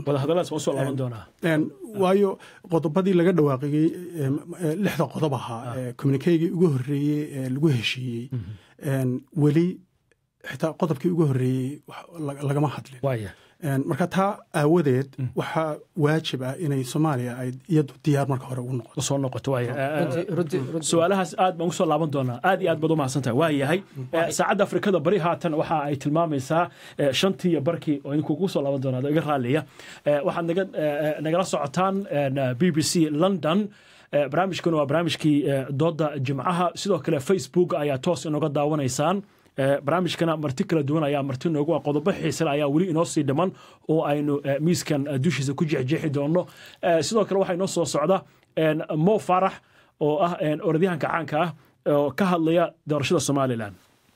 waayo qodobadii laga dhawaaqiyey lixda qodob ahaa communikeygii ugu horreeyey ee lagu heshiiyey weli xitaa qodobkii ugu horreeyey lagama hadlin marka taa aawadeed waxaa waajib ah inay soomaaliya ay iyadu diyaar marka hore ugu noqoto soo noqoto su-aalahaas aad baan usoo laaban doonaa aad iyo aad baad u mahadsantahay waa yahay saacadda afrikada bari haatan waxa ay tilmaamaysaa shantii iyo barkii oo idinkugu soo laaban doonaa iga raaliya waxaad nagala socotaan b b c london barnaamijkuna waa barnaamijkii dooda jimcaha sidoo kale facebook ayaa toos inoga daawanaysaan barnaamijkana marti kala duwan ayaa marti noogu ah qodobo xiisale ayaa weli inoo sii dhiman oo aynu miiskan dushiisa ku jexjeexi doonno sidoo kale waxaa inoo soo socda mo farax oo ah orodyahanka caanka ah oo ka hadlaya doorashada somalilan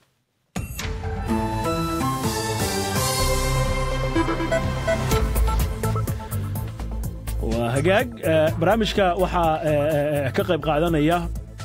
waa hagaag barnaamijka waxaa ka qayb qaadanaya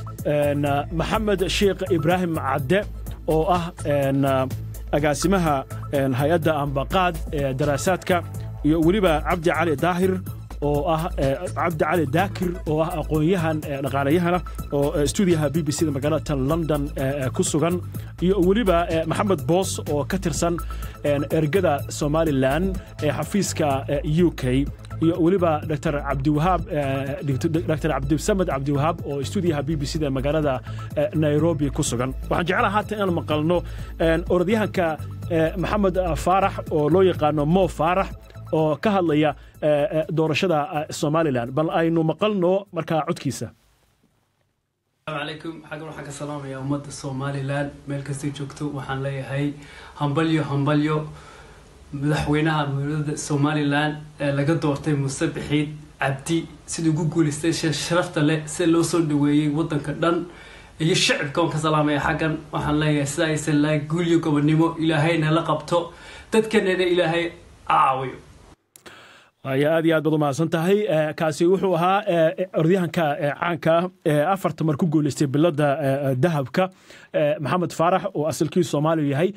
maxamed sheekh ibraahim cadde oo ah agaasimaha hay-adda ambaqaad ee daraasaadka iyo weliba cabdi cali daahir oo ah cabdi cali daakir oo ah aqoon-yahan dhaqaalayahana oo stuudiyaha b b c da magaalada london ku sugan iyo weliba maxamed boos oo ka tirsan ergada somalilan ee xafiiska u k iyo weliba dr cabdiwahaab dr cabdisamed cabdiwahaab oo stuudiyaha b b c da magaalada nairobi ku sugan waxaan jeclaha haatan inaan maqalno orodyahanka maxamed faarax oo loo yaqaano mo faarax oo ka hadlaya doorashada somalilan bal aynu maqalno markaa codkiisa alaykum xaggan waxaan ka salaamayaa ummadda somalilan meel kastay joogto waxaan leeyahay hambalyo hambalyo madaxweynaha dowladda somalilan ee laga doortay muuse bixiid cabdi siduu ugu guulaystay sharafta leh sida loo soo dhaweeyey waddanka dhan iyo shicibka waan ka salaamaya xaggan waxaan leeyahay sida aysan lahay guulyo gobonnimo ilaahayna la qabto dadkanana ilaahay caawiyo aya aad iyo aad baad u mahadsan tahay kaasi wuxuu ahaa orodyahanka caanka ah ee afarta mar ku guuleystay bilada dahabka maxamed faarax oo asalkiisu soomaaliya yahay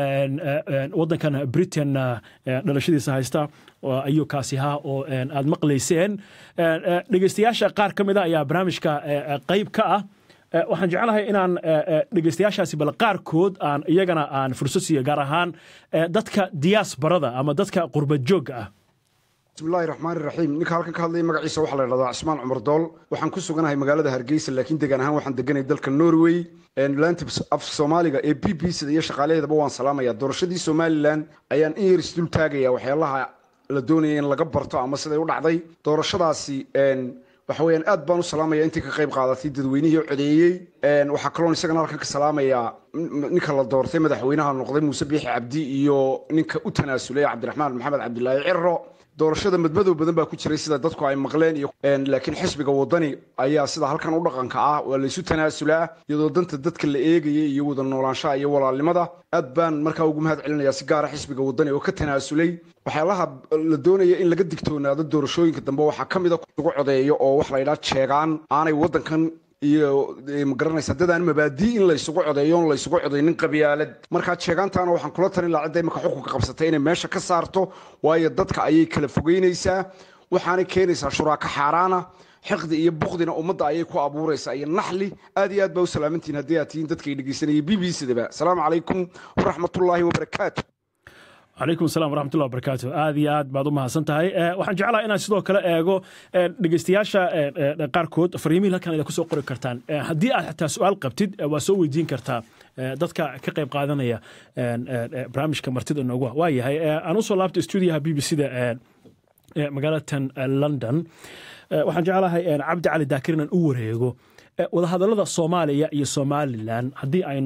waddankan britain dhalashadiisa haysta ayuu kaasi ahaa oo aad maqlayseen dhegeystayaasha qaar ka mid a ayaa barnaamijka qayb ka ah waxaan jeclahay inaan dhegeystayaashaasi bal qaarkood aan iyagana aan fursad siiyo gaar ahaan dadka diyaasbarada ama dadka qurbad joogga ah bismillahi raxmaan iraxiim ninka halkan ka hadlaya magaciisa waxaa la ydhahdaa cismaan cumar dool waxaan ku suganahay magaalada hargeysa laakiin degaan ahaan waxaan deganay dalka norway laanta af soomaaliga ee b b cda iyo shaqaalaheedaba waan salaamaya doorashadii somalilan ayaan in yar isdul taagaya waxyaalaha la doonaya in laga barto ama siday u dhacday doorashadaasi waxa weeyaan aad baan u salaamaya intii ka qayb qaadatay dadweynihii codeeyey waxaa kaloon isagana halkan ka salaamayaa ninka la doortay madaxweynaha noqday muuse biixi cabdi iyo ninka u tanaasulay cabdiraxmaan maxamed cabdilaahi ciro doorashada madmadow badan baa ku jiray sida dadku ay maqleen iyo laakiin xisbiga wadani ayaa sida halkan u dhaqanka ah waa laysu tanaasulaa iyadoo danta dadka la eegaya iyo wada noolaanshaha iyo walaalnimada aad baan markaa ugu mahad celinayaa si gaara xisbiga wadani oo ka tanaasulay waxyaalaha la doonaya in laga digtoonaado doorashooyinka dambe waxaa ka mida ugu codeeyo oo wax la ydhaa jeegaan aanay waddankan iyo magaranaysa dadaan mabaadii in laysugu codeeyo on laysugu codeynin qabyaalad markaa jeegaantaana waxaan kula talin lahaa cidda imika xukunka qabsatay inay meesha ka saarto waayo dadka ayay kala fogeynaysaa waxaanay keenaysaa shuraako xaaraana xiqdi iyo bukdina ummadda ayay ku abuuraysaa iyo naxli aad iyo aad baa u salaamantihin haddii aad tihiin dadkay dhegeysanayay b b cdaba asalaamu calaykum waraxmatullaahi wabarakaatu calaykum assalam waraxmatullah wabarakaatu aad iyo aad baad u mahadsan tahay waxaan jeclaha inaan sidoo kale eego dhegeystayaasha qaarkood fariimihi halkan ida kusoo qori kartaan haddii aad xataa su-aal qabtid waa soo weydiin kartaa dadka ka qayb qaadanaya barnaamijka martida inoogu waa yahay aan usoo laabta stuudiyaha b b c da magaalatan london waxaan jeclahay cabdi cali daakir inaan u wareego wadahadallada soomaaliya iyo somalilan haddii aynu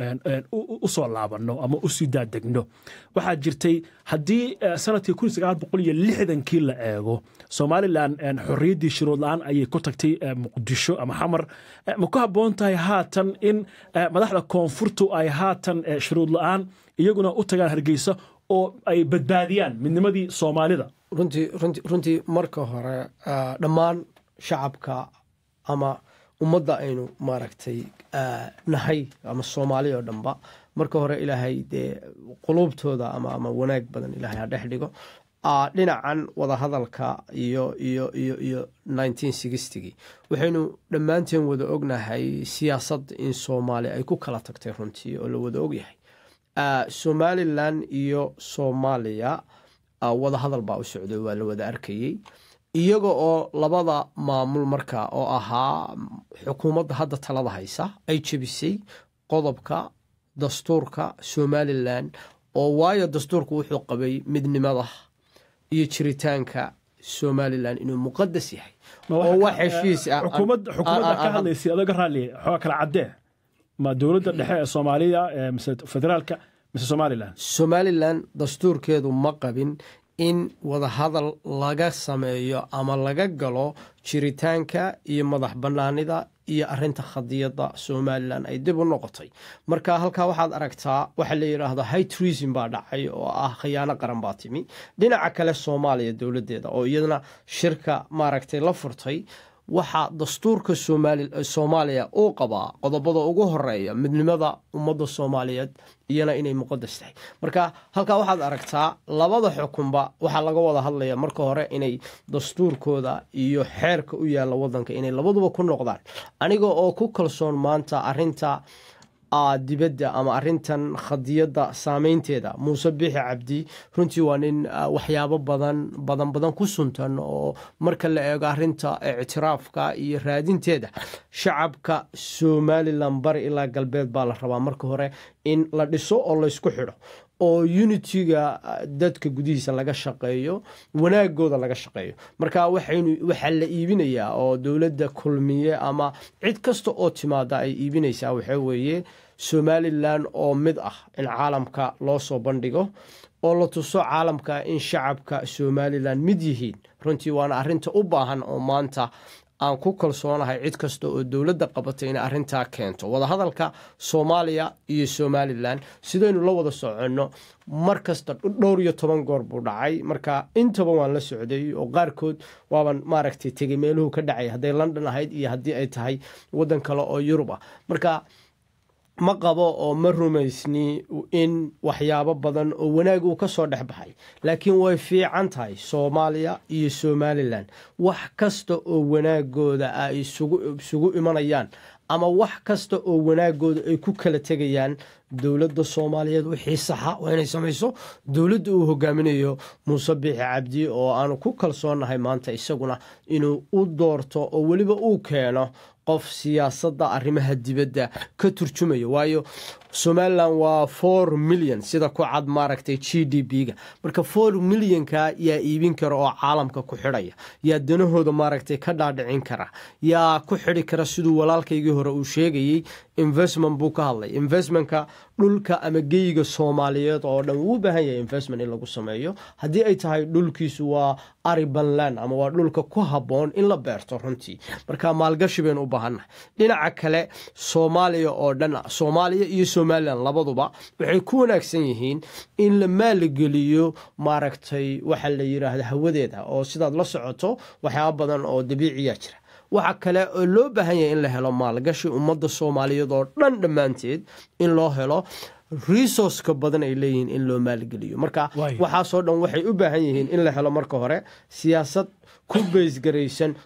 u soo laabanno ama u sii daadegno waxaa jirtay haddii sanadkii kun sagaal boqol iyo lixdankii la eego somalilan xorriyaddii shuruud la-aan ayay ku tagtay muqdisho ama xamar ma ku habboon tahay haatan in madaxda koonfurtu ay haatan shuruud la-aan iyaguna u tagaan hargeysa oo ay badbaadiyaan midnimadii soomaalida runtii runti runtii marka hore dhammaan shacabka ama ummadda aynu maaragtay nahay ama soomaali oo dhanba marka hore ilaahay dee quluubtooda ama ama wanaag badan ilaahay ha dhex dhigo dhinacan wadahadalka iyo iyo iyo iyo nineteen sixtygii waxaynu dhammaanteen wada ognahay siyaasad in soomaali ay ku kala tagtay runtii oo la wada ogyahay somalilan iyo soomaaliya wadahadal baa u socday waa la wada arkayey iyaga oo labada maamul marka oo ahaa xukuumadda hadda talada haysa ay jebisay qodobka dastuurka somalilan oo waayo dastuurku wuxuu qabay midnimada iyo jiritaanka somalilan inuu muqadas yahay oo wax heshiis ah xukuumadda ka hadlaysay adoga raalli xooga kala caddee ma dowladda dhexe ee soomaaliya mise federaalka mise somalilan somalilan dastuurkeedu ma qabin in wadahadal laga sameeyo ama laga galo jiritaanka iyo madax bannaanida iyo arinta khadiyadda somalilan ay dib u noqotay marka halkaa waxaad aragtaa waxaa la yidhaahdo high treason baa dhacay oo ah khiyaano qaran baa timi dhinaca kale soomaaliya dowladdeeda oo iyadana shirka maaragtay la furtay waxaa dastuurka soomaaliya uu qabaa qodobada ugu horeeya midnimada ummadda soomaaliyeed iyana inay muqadas tahay marka halkaa waxaad aragtaa labada xukunba waxaa laga wada hadlaya marka hore inay dastuurkooda iyo xeerka u yaalla wadanka inay labaduba ku noqdaan aniga oo ku kalsoon maanta arinta dibadda ama arintan khadiyadda saameynteeda muuse biixi cabdi runtii waa nin waxyaabo badan badan badan ku suntan oo marka la eego arinta ictiraafka iyo raadinteeda shacabka somalilan bari ilaa galbeed baa la rabaa marka hore in la dhiso oo laysku xidho oo unitiga dadka gudihiisa laga shaqeeyo wanaagooda laga shaqeeyo marka waxaa la iibinayaa oo dowladda kulmiye ama cid kasta oo timaada ay iibinaysaa waxaa weeye somalilan oo mid ah in caalamka loo soo bandhigo oo la tuso caalamka in shacabka somalilan mid yihiin runtii waana arinta u baahan oo maanta aan ku kalsoonahay cid kasta oo dowladda qabatay inay arrintaa keento wadahadalka soomaaliya iyo somalilan sidaynu la wada soconno mar kasta dhowr iyo toban goor buu dhacay marka intaba waan la socday oo qaarkood waaban maaragtay tegey meeluhu ka dhacay hadday london ahayd iyo haddii ay tahay waddan kale oo yurub ah marka ma qabo oo ma rumaysni in waxyaabo badan oo wanaag uu ka soo dhex baxay laakiin way fiican tahay soomaaliya iyo somalilan wax kasta oo wanaagooda ay isugu imanayaan ama wax kasta oo wanaagooda ay ku kala tegayaan dowladda soomaaliyeed wixii saxa waa inay samayso dowladda uu hogaaminayo muuse biixi cabdi oo aanu ku kalsoonnahay maanta isaguna inuu u doorto oo weliba uu keeno qof siyaasadda arrimaha dibadda ka turjumaya waayo somalilan waa four milyan sida ku cad maaragtay g d b-ga marka four milyanka yaa iibin kara oo caalamka ku xidhaya yaa danahooda maaragtay ka dhaadhicin kara yaa ku xidhi kara siduu walaalkaygii hore uu sheegayey investment buu ka hadlay investmentka dhulka ama geyiga soomaaliyeed oo dhan wuu u baahan yahay investment in lagu sameeyo haddii ay tahay dhulkiisu waa aribanland ama waa dhulka ku habboon in la beerto runtii marka maalgashi baynu u baahannahay dhinaca kale soomaaliya oo dhan soomaaliya iyo somalilan labaduba waxay ku wanaagsan yihiin in la maaligeliyo maaragtay waxa la yidhaahda hawadeeda oo sidaad la socoto waxyaaba badan oo dabiiciya jira waxa kale oo loo baahan yahay in la helo maalgashi ummadda soomaaliyeed oo dhan dhammaanteed in loo helo resourceka badan ay leeyihiin in loo maalgeliyo marka waxaasoo dhan waxay u baahan yihiin in la helo marka hore siyaasad ku beysgaraysan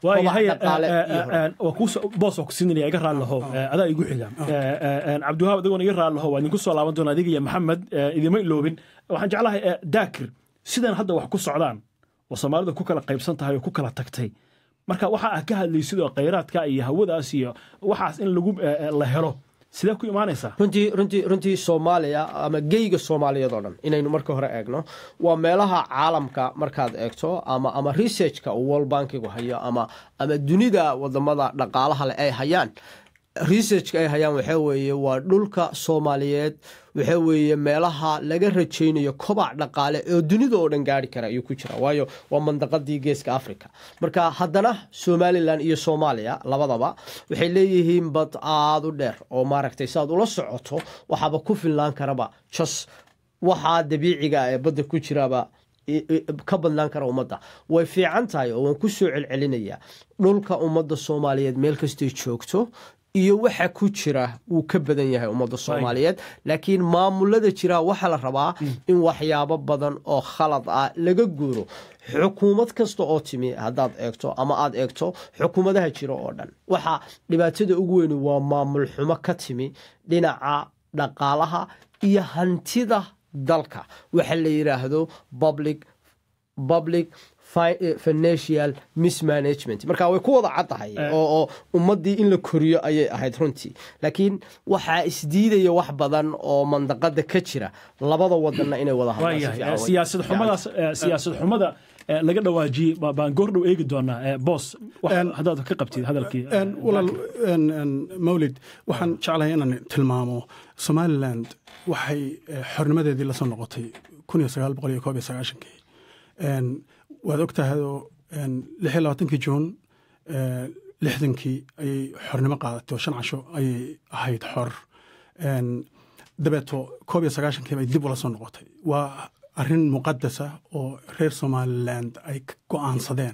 boos waa ku siinaya iga raali laho adaa igu xiga cabdiwahaab adigoona iga raali laho waa idinku soo laaban doona adiga iyo maxamed idima iloobin waxaan jeclahay daakir sidan hadda wax ku socdaan oo soomaalida ku kala qaybsan tahay oo ku kala tagtay marka waxa ah ka hadlaysid oo khayraadka iyo hawadaas iyo waxaas in lagu la helo sidee ku imaanaysaa runtii runtii runtii soomaaliya ama geyga soomaaliyeed oo dhan inaynu marka hore eegno waa meelaha caalamka markaad eegto ama ama researchka uu world bankigu hayo ama ama dunida wadamada dhaqaalaha leh ay hayaan researchka ay hayaan waxaa weeye waa dhulka soomaaliyeed waxaa weeye meelaha laga rajaynayo kobac dhaqaale oo dunida oo dhan gaari kara ayuu ku jira waayo waa mandaqadii geeska africa marka haddana somalilan iyo soomaaliya labadaba waxay leeyihiin bad aada u dheer oo maaragtay siaad ula socoto waxaaba ku filnaan karaba jos waxaa dabiiciga ee badda ku jiraba ka badnaan kara ummadda way fiican tahay oo waan ku soo celcelinayaa dhulka ummadda soomaaliyeed meel kastay joogto iyo waxa ku jira wuu ka badan yahay ummadda soomaaliyeed laakiin maamulada jira waxaa la rabaa in waxyaabo badan oo khalad ah laga guuro xukuumad kasta oo timi haddaad eegto ama aad eegto xukuumadaha jira oo dhan waxa dhibaatada ugu weyni waa maamul xumo ka timi dhinaca dhaqaalaha iyo hantida dalka waxa la yidhaahdo public public financial mismanagement marka way ku wada caddahay oo ummaddii in la koriyo ayay ahayd runtii laakiin waxaa isdiidaya wax badan oo mandaqada ka jira labada wadanna inay wada siyaasad xumadaas siyaasad xumada laga dhawaajiyey baan goordhow eegi doonaa boos haddaad ka qabtid hadalkii walaal mawlid waxaan jeclahay inaan tilmaamo somaliland waxay xornimadeedii lasoo noqotay kun iyo sagaal boqol iyo koob iyo sagaashankii waad og tahayoo lix iyo labaatankii juun lixdankii ayay xornimo qaadatay oo shan casho ayay ahayd xor dabeeto koob iyo sagaashankii bay dib ula soo noqotay waa arrin muqadasa oo reer somaliland ay go'aansadeen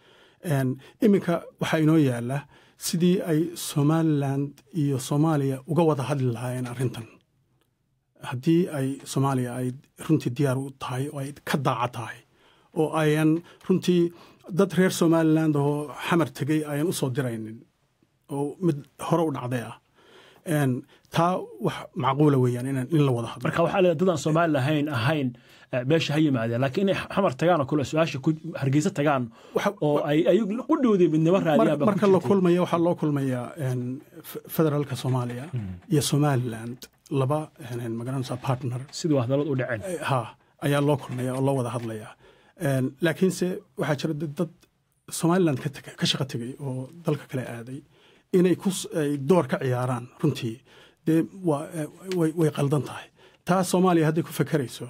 iminka waxaa inoo yaala sidii ay somaliland iyo soomaaliya uga wada hadli lahaayeen arrintan haddii ay soomaaliya ay runtii diyaar u tahay oo ay ka daaca tahay oo ayan runtii dad reer somaliland oo xamar tegey ayan u soo diraynin oo mid hore u dhacday ah taa wax macquula weeyaan in la wada hadlo marka waxaa leedahay dadaan soomaali lahayn ahayn meesha ha yimaadeen laakiin inay xamar tagaan oo kale su-aasha hargeysa tagaan oo ay ayagu u dhowday midnimo raadiyaan marka la kulmaya waxaa loo kulmayaa federaalka soomaaliya iyo somaliland laba magaranaysa partner siduu hadalad u dhaceen ha ayaa loo kulmaya oo loo wada hadlayaa laakiinse waxaa jira dad somaliland ka shaqo tegay oo dalka kale aaday inay door ka ciyaaraan runtii dee way qaldan tahay taa soomaaliya hadday ku fakerayso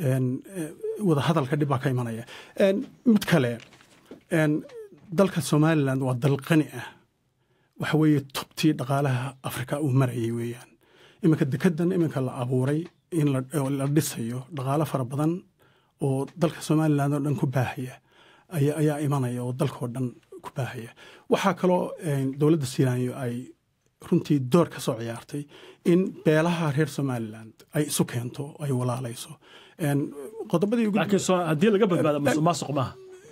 wada hadalka dhib baa ka imanaya mid kale dalka somaliland waa dal qani ah waxa weeye tubtii dhaqaalaha afrika uu marayay weeyaan iminka dekedan iminka la abuuray in la dhisayo dhaqaalo fara badan oo dalka somaliland oo dhan ku baahaya ayaa imanaya oo dalkaoo dhan ku baahaya waxaa kaloo dowladda siinayo ay runtii door ka soo ciyaartay in beelaha reer somaliland ay isu keento ay walaalayso haddii laga badbaado musuqmaasuq maaha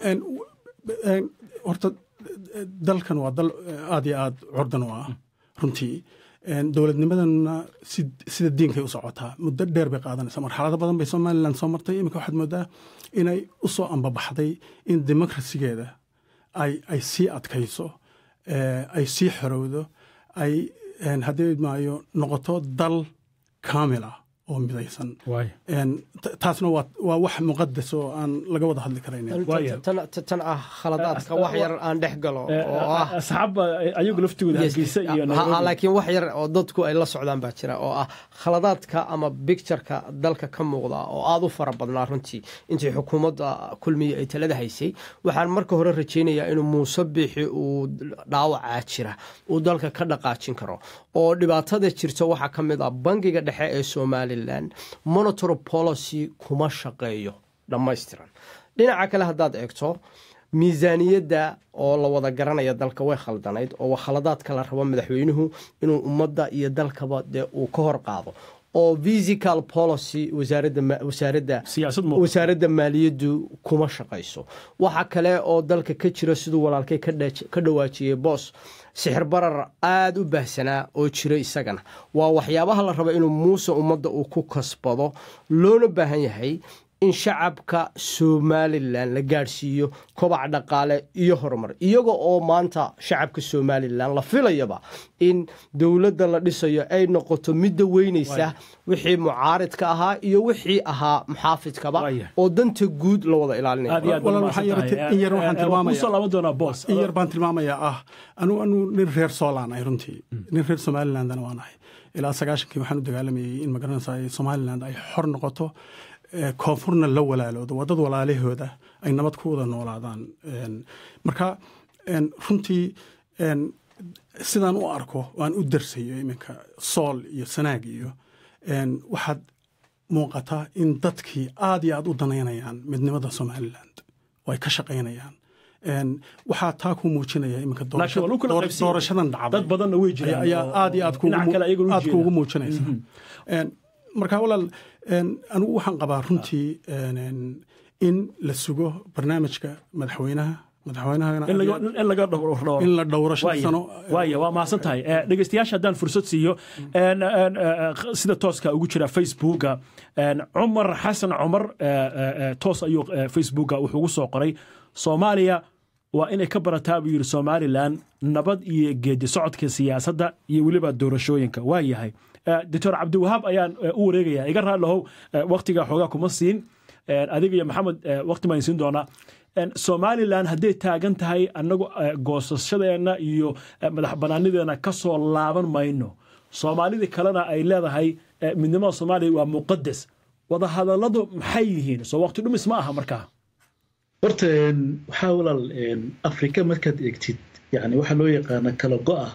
horta dalkan waa dal aad iyo aad curdan u ah runtii dowladnimadana sida diinkay u socotaa muddo dheer bay qaadanaysa marxalado badan bay somaliland soo martay iminka waxaad moodaa inay u soo ambabaxday in demokrasigeeda ay sii adkayso ay sii xorowdo ay haddii maayo noqoto dal kaamil ah oo midaysan taasna waa wax muqadas oo aan laga wada hadli tan ah khaladaadka wax yar aan dhex galo oo ah asxaabba ayagu laftigooda hargeysa iyo laakiin wax yar oo dadku ay la socdaan baa jira oo ah khaladaadka ama bictureka dalka ka muuqda oo aada u fara badnaa runtii intii xukuumadda kulmiya ay talada haysay waxaan marka hore rajaynayaa inuu muuse biixi uu dhaawacaa jira uu dalka ka dhaqaajin karo oo dhibaatada jirta waxaa ka mid ah bangiga dhexe ee somalilan monitary policy kuma shaqeeyo dhammaystiran dhinaca kale haddaad eegto miisaaniyadda oo la wada garanaya dalka way khaldanayd oo khaladaadka la rabo madaxweynuhu inuu ummadda iyo dalkaba dee uu ka hor qaado oo physical policy wasaaradda maaliyaddu kuma shaqayso waxa kale oo dalka ka jira siduu walaalkay ka dhawaajiyey boos sixir barar aada u baahsanaa oo jira isagana waa waxyaabaha la raba inuu muuse ummadda uu ku kasbado loona baahan yahay in shacabka somalilan la gaadhsiiyo kobac dhaqaale iyo horumar iyaga oo maanta shacabka somalilan la filayaba in dowladda la dhisayo ay noqoto midda weynaysa wixii mucaaridka ahaa iyo wixii ahaa muxaafidkaba oo danta guud la wada ilaalinaya yar baan tilmaamayaa ah anu anu nin reer soolaan ay runtii nin reer somalilandana waan ahay ilaa sagaashankii waxaan u dagaalamayay in magaranaysa somaliland ay xor noqoto koonfurna la walaaloodo waa dad walaalahooda ay nabad ku wada noolaadaan marka runtii sidaan u arko waan u darsayo iminka sool iyo sanaag iyo waxaad muuqataa in dadkii aad iyo aad u danaynayaan midnimada somaliland oo ay ka shaqaynayaan waxaa taa ku muujinaya iminka doorashadan dhacday ayaa aad iyo aad kuugu muujinaysa marka walaal anigu waxaan qabaa runtii in la sugo barnaamijka madaxweynaha madaxweynahana la dhowro shan sano waaya waa mahadsan tahay dhegeystayaasha haddaan fursad siiyo sida tooska ugu jira facebooka cumar xasan cumar toos ayuu facebooka wuxuu ugu soo qoray soomaaliya waa inay ka barataa buu yidhi somalilan nabad iyo geedi socodka siyaasadda iyo weliba doorashooyinka waa yahay doctor cabdiwahaab ayaan u wareegaya iga raallohow waktiga xoogaa kuma siin adiga iyo maxamed wakti baan siin doonaa somalilan hadday taagan tahay annagu goosashadeenna iyo madax banaanideena ka soo laaban mayno soomaalidii kalena ay leedahay midnimada soomaaliya waa muqadas wadahadalladu maxay yihiin soo waqti dhumis ma aha markaa horta waxaa walaal afrika markaad eegtid yani waxaa loo yaqaana kala go'a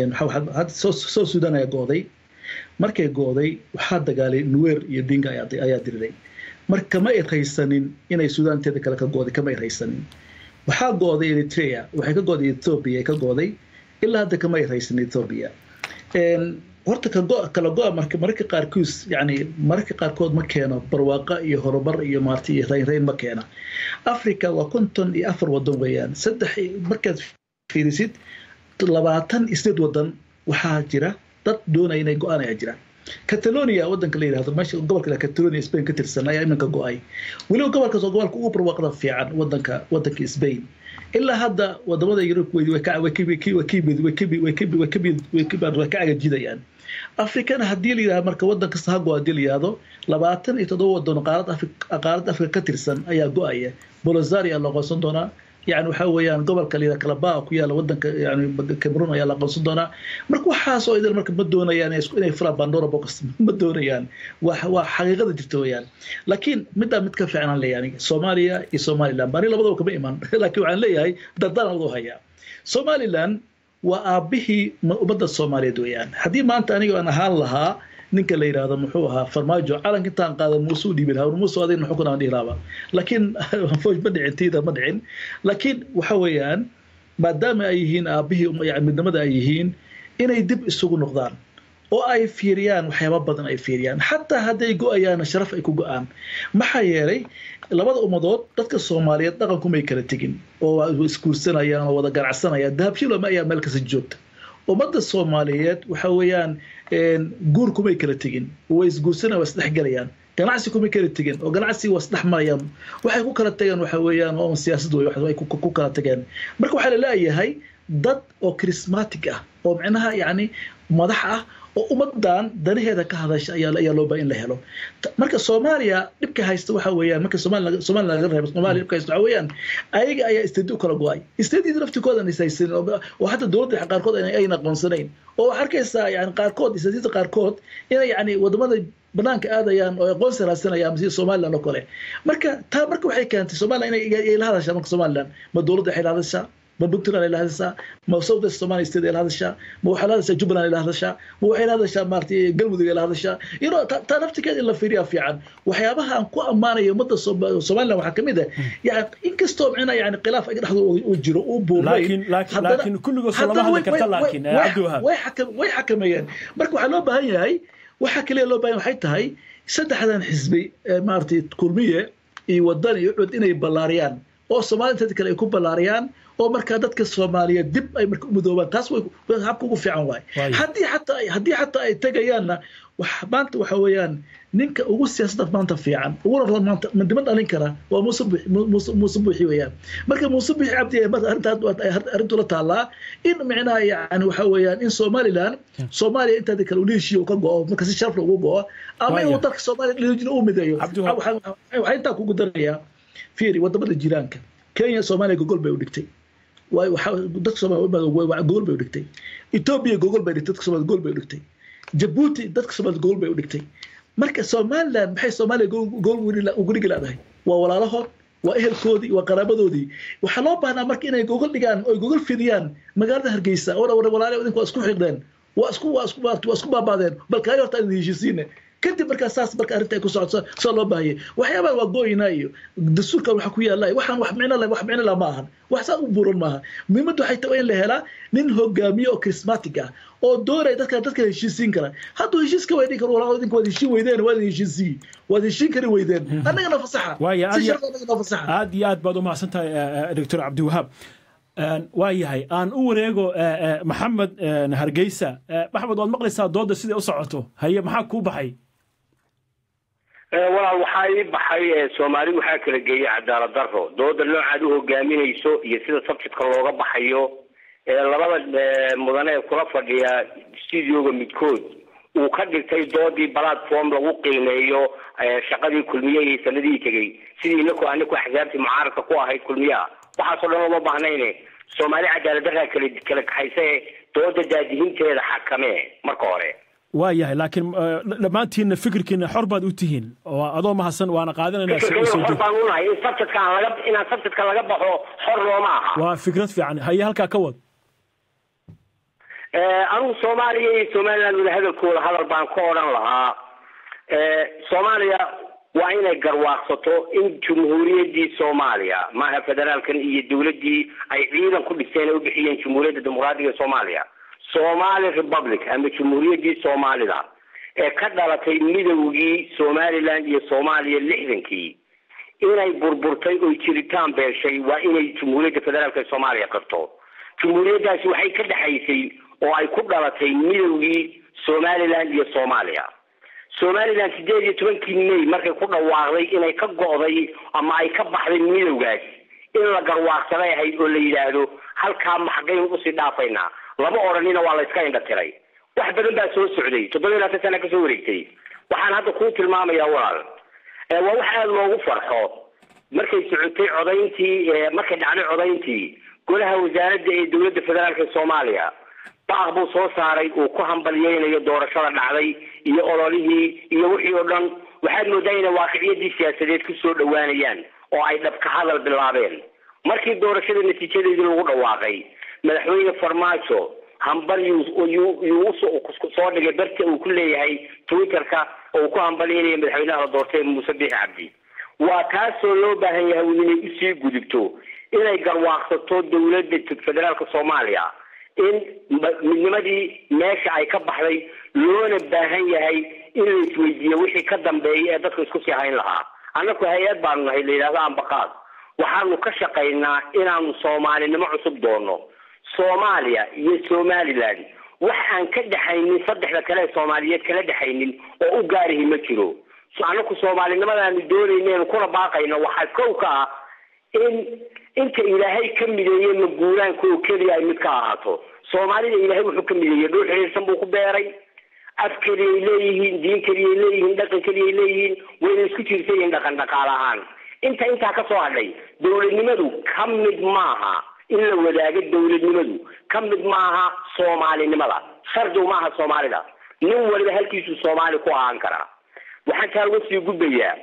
soo sudan ayaa go'day markay go'day waxaa dagaalay nuwer iyo dinga ayaa diriray marka kama irhaysanin inay sudaanteeda kale ka go'day kama irhaysanin waxaa go'day eritrea waxay ka go'day ethoobia ay ka go'day ilaa hadda kama irhaysan ethoobia horta kala go'a mararka qaarkiis yani mararka qaarkood ma keeno barwaaqa iyo horumar iyo maarti iyo raynrayn ma keena africa waa konton iyo afar wadan weeyaan saddex markaad fiirisid labaatan isdeed wadan waxaa jira dad doonaya inay go'aan ayaa jira catalonia wadanka la yidhahdo meesha gobolka catalonia spain ka tirsan ayaa iminka go'ay weliba gobolkaas oo gobolka ugu barwaaqda fiican wadanka wadanka spain ilaa hadda wadamada yurub way ka agajidayaan afrikana haddii la yidhahdo marka wadan kasta ha go haddii la yidhahdo labaatan iyo toddoba wadan qaaradda afrika ka tirsan ayaa go'aya bolozaria la aqoonsan doonaa yani waxa weeyaan gobolka la yidhahdo kalabaa ku yaala wadanka yani cameroon ayaa la aqoonsan doonaa marka waxaas oo idin marka ma doonayaan inay fulaan pandora box ma doonayaan waa waa xaqiiqada jirta weeyaan laakiin middaa mid ka fiican aan leeyahay soomaaliya iyo somaliland bani labadaba kama iman laakiin waxaan leeyahay dardaan adoo hayaa somaliland waa aabbihii ummadda soomaaliyeed weeyaan haddii maanta aniga aan ahaan lahaa ninka la yidhaahdo muxuu ahaa farmaajo calanka intaan qaada muuse u dhiibi lahaa muuse adayna xukun aan dhihi lahaaba laakiin fooj ma dhicin tiida ma dhicin laakiin waxa weeyaan maadaama ay yihiin aabbihii midnimada ay yihiin inay dib isugu noqdaan oo ay fiiriyaan waxyaaba badan ay fiiriyaan xataa hadday go'ayaan sharaf ay ku go'aan maxaa yeelay labada ummadood dadka soomaaliyeed dhaqankumay kala tegin oo isguursanayaan oo wada ganacsanayaan dahabshiloma ayaa meel kasta joogta ummadda soomaaliyeed waxa weeyaan guur kumay kala tegin way isguursanayaan waa isdhexgelayaan ganacsi kumay kala tegin oo ganacsi waa isdhex marayaan waxay ku kala tageen waxa weeyaan oo siyaasad wey ay ku kala tageen marka waxaa la leeyahay dad oo charismatic ah oo micnaha yacni madax ah oo ummadan danaheeda ka hadasha ayaa loo baahan in la helo marka soomaaliya dhibka haysta waxa weeyaan marka somaliland laga reebo soomaaliya dhibka haysta waxa weeyaan ayaga ayaa isteedi u kala go-ay isteediyada laftikoodan is haysanin oo hadda dowladda qaarkood ayna aqoonsanayn oo waxaa arkaysaa yani qaarkood isteediyada qaarkood inay yani wadamada banaanka aadayaan oo aqoonsi raadsanayaan sida somaliland oo kale marka taa marka waxay keentay somaliland inay la hadashaa marka somaliland ma dowladda waxay la hadashaa ma puntland ay la hadashaa ma south west somali state ay la hadashaa ma waxay la hadashaa jubbaland ay la hadashaa ma waxay la hadashaa maaragtay galmudug ay la hadashaa you know taa naftigeed in la fiiriyaa fiican waxyaabaha aan ku ammaanayo ummadda somaliland waxaa kamid ah yani inkastoo micnaa yani khilaaf ay dhexdooda uu jiro uu buurnayway xakameeyeen marka waxaa loo baahan yahay waxa kaliya loo baahan waxay tahay saddexdan xisbi maaragtay kulmiye iyo wadan iyo cud inay ballaariyaan oo soomaaliya inteeda kale ay ku ballaariyaan oo markaa dadka soomaaliyeed dib ay marka u midoobaan taas way habka ugu fiican waay haddii xataa haddii xataa ay tegayaanna maanta waxa weeyaan ninka ugu siyaasadda maanta fiican uguna maanta mandima dhalin kara waa muuse muuse buuxi weeyaan marka muuse buuxi cabdi arrintu la taallaa in micnaha yani waxa weeyaan in somaliland soomaaliya intaadi kale ula heshiiyo ka go'o marka si sharaf ugu go'o ama inuu dalka soomaaliya u mideeyo waxaa intaa kugu darayaa fiiri wadamada jiraanka kenya soomaaliya gogol bay u dhigtay dadka soomaaliya gogol bay u dhigtay etoobiya gogol bay dhigtay dadka soomaaliya gogol bay u dhigtay jabuuti dadka soomaaliya gogol bay u dhigtay marka somaliland maxay soomaaliya gogol ugu dhigi laadahay waa walaalahood waa ehelkoodii waa qaraabadoodii waxaa loo baahnaa marka inay gogol dhigaan oy gogol fidiyaan magaalada hargeysa oo walaale idinku waa isku xiqdeen waa isku waa isku waa isku baabaadeen bal kaayo horta idin heshiisiine kadib markaa saas marka arrinta ay ku socoto soo loo baahiyay waxyaabaha waa gooyina iyo dastuurkan waxa ku yaalla waxaan wax micno leh wax micno leh ma ahan wax saa u buuran maaha muhiimaddu waxay tahay in la helaa nin hogaamiye oo charismatic ah oo doonaya dadka dadka heshiisiin kara hadduu heshiis ka weydhin karo walaalo idinka waad heshiin weydeen waad heshiisiin waad heshiin kari weydeen annagana fasaxa si sharaf annagana fasaxa aad iyo aad baad u mahadsan tahay doctor cabdiwahaab waa yahay aan u wareego maxamed hargeysa maxamed waad maqlaysaa doodda siday u socoto haye maxaa kuu baxay walaal waxaa ii baxay soomaali waxaa kala geeyay cadaalad daro dooda noocaad u hogaaminayso iyo sida subjectka looga baxayo labada mudane ee kula fadhiya studioga midkood uu ka dhigtay doodii platform lagu qiimeeyo shaqadii kulmiye iyo sanadihii tegey sidii inaku anaku axsaabtii mucaaradka ku ahayd kulmiyaha waxaasoo dhan uma baahnayne soomaali cadaalad daraa kala kala kaxaysa ee dooda daadihinteeda xakame marka hore waa yahay laakiin dhammaantiinna fikirkiina xor baad u tihiin oo adoo mahadsan waana xor baan unahay in subjectka aan laga inaan subjectka laga baxo xor looma aha waa fikrad fiican haye halkaa ka wad anigu soomaaliya iyo somaliland wada hadalkooda hadal baan ka odhan lahaa soomaaliya waa inay garwaaqsato in jumhuuriyaddii soomaaliya maaha federaalkan iyo dowladdii ay ciidan ku dhisteen ay u bixiyeen jumhuuriyadda dimuqraadiga soomaaliya somali republic ama jumhuuriyaddii soomaalida ee ka dhalatay midowgii somaliland iyo soomaaliya lixdankii inay burburtay oy jiritaan beeshay waa inay jumhuuriyadda federaalk ee soomaaliya qabto jumhuuriyaddaasi waxay ka dhexaysay oo ay ku dhalatay midowgii somaliland iyo soomaaliya somaliland sideed iyo tobankii may markay ku dhawaaqday inay ka go'day ama ay ka baxday midowgaas in la garwaaqsaday ahayd oo la yidhaahdo halkaa maxgayn usii dhaafaynaa lama odhanina waa la iska indha tiray wax badan baa soo socday toddoba iyo labaatan sana kasoo wareegtay waxaan hadda kuu tilmaamayaa walaal waa wax aada loogu farxo markay socotay codayntii markay dhacday codayntii golaha wasaaradda ee dowladda federaalk ee soomaaliya baaq buu soo saaray uu ku hambalyeynayo doorashada dhacday iyo ololihii iyo wixii oo dhan waxaad moodaa inay waaqiciyadii siyaasadeed ku soo dhowaanayaan oo ay dhabka hadal bilaabeen markii doorashada natiijadeedii lagu dhawaaqay madaxweyne farmaajo hambal yuu soo dhigay barta uu ku leeyahay twitterka oo uu ku hambalyeynayo madaxweynaha la doortay muuse biixi cabdi waa taasoo loo baahan yahay inay usii gudubto inay garwaaqsato dowladda federaalka soomaaliya in midnimadii meesha ay ka baxday loona baahan yahay in la isweydiiyo wixii ka dambeeya ee dadka isku sii hayn lahaa annaku hay-ad baanu nahay la yidhahdo ambaqaad waxaanu ka shaqaynaa inaanu soomaalinimo cusub doono soomaaliya iyo somaliland wax aan ka dhexaynin saddexda kale ee soomaaliyeed kala dhexaynin oo u gaarihi ma jiro annaku soomaalinimadaanu doonaynen kuna baaqayno waxaa kow ka ah in inta ilaahay ka mideeyey maguuraanka oo keliya ay mid ka ahaato soomaalida ilaahay wuxuu ka mideeyey dhul xiriirsan buu ku beeray af keliyay leeyihiin diin keliyay leeyihiin dhaqan keliyay leeyihiin wayna isku jirsan yihiin dhaqan dhaqaale ahaan inta intaa ka soo hadhay dowladnimadu ka mid maaha in la wadaago dowladnimadu ka mid maaha soomaalinimada shardigu maaha soomaalida nin waliba halkiisuu soomaali ku ahaan karaa waxaan taa uga sii gudbayaa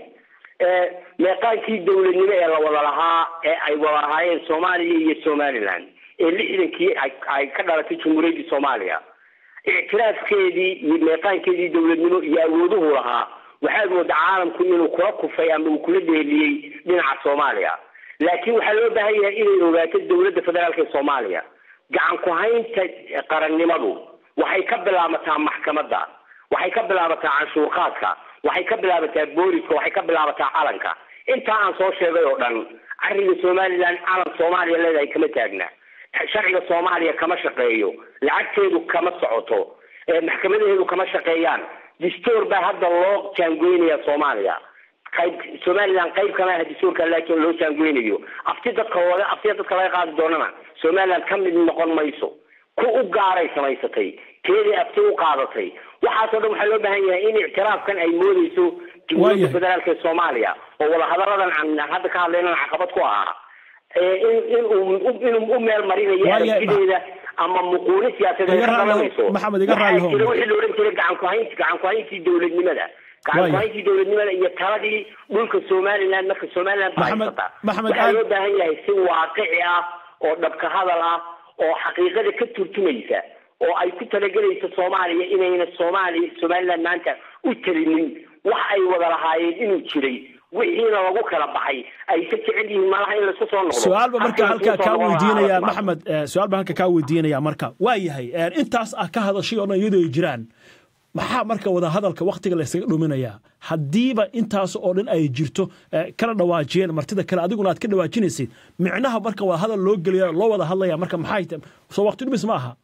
meeqaankii dowladnimo ee la wada lahaa ee ay wada lahaayeen soomaaliya iyo somaliland ee lixdankii ay ka dhalatay jumhuuriyaddii soomaaliya ictiraafkeedii iyo meeqaankeedii dowladnimo iyo awooduhu lahaa waxaad mooda caalamku inuu kula kufay ama uu kula dheeliyey dhinaca soomaaliya laakiin waxaa loo baahan yahay inay ogaato dowladda federaalk ee soomaaliya gacan ku-haynta qarannimadu waxay ka bilaabataa maxkamadda waxay ka bilaabataa canshuurqaadka waxay ka bilaabataa booliska waxay ka bilaabataa calanka intaa aan soo sheegay oo dhan cariga somaliland calan soomaaliya leedahay kama taagna sharciga soomaaliya kama shaqeeyo lacagteedu kama socoto maxkamadaheedu kama shaqeeyaan distoor baa hadda loo jaangoynaya soomaaliya qayb somaliland qayb kama aha dastuurka laakiin loo jaangoynayo afti dadka laga aftiya dadka laga qaadi doonana somaliland ka mid noqon mayso ku u gaaray samaysatay keedii afti u qaadatay waxaasoo dhan waxaa loo baahan yahay in ictiraafkan ay moodeyso jumhuuriyadda federaalka ee soomaaliya oo wadahadaladan aan hadda ka hadlaynana caqabad ku ahaa in inuu inuu u meel marinayo aragtideeda ama muquuli siyaasadeed ka dhalanayso maxamed iga raalli waxaa jira wixii la odhan jiray gacan kuhaynti gacan kuhayntii dowladnimada gacan kuhayntii dowladnimada iyo taladii dhulka somaliland marka somaliland baa haysata waxaa loo baahan yahay si waaqici ah oo dhabka hadal ah oo xaqiiqada ka turtumaysa oo ay ku talagelayso soomaaliya inayna soomaaliya somaliland maanta u talinin wax ay wada lahaayeen inuu jiray wixiina lagu kala baxay ay ka jecel yihiin malaha in laisku soo noqdo su-aal ba marka halkaa kaa weydiinaya maxamed su-aal baan halka kaa weydiinaya marka waa yahay intaas ah ka hadashay oo dhan iyadoo ay jiraan maxaa marka wada hadalka waktiga laysaga dhuminayaa haddiiba intaas oo dhan ay jirto kala dhawaajiyeen martida kale adiguna aad ka dhawaajinaysid micnaha marka wada hadal loo gelaya loo wada hadlaya marka maxay soo wakti dhumis ma aha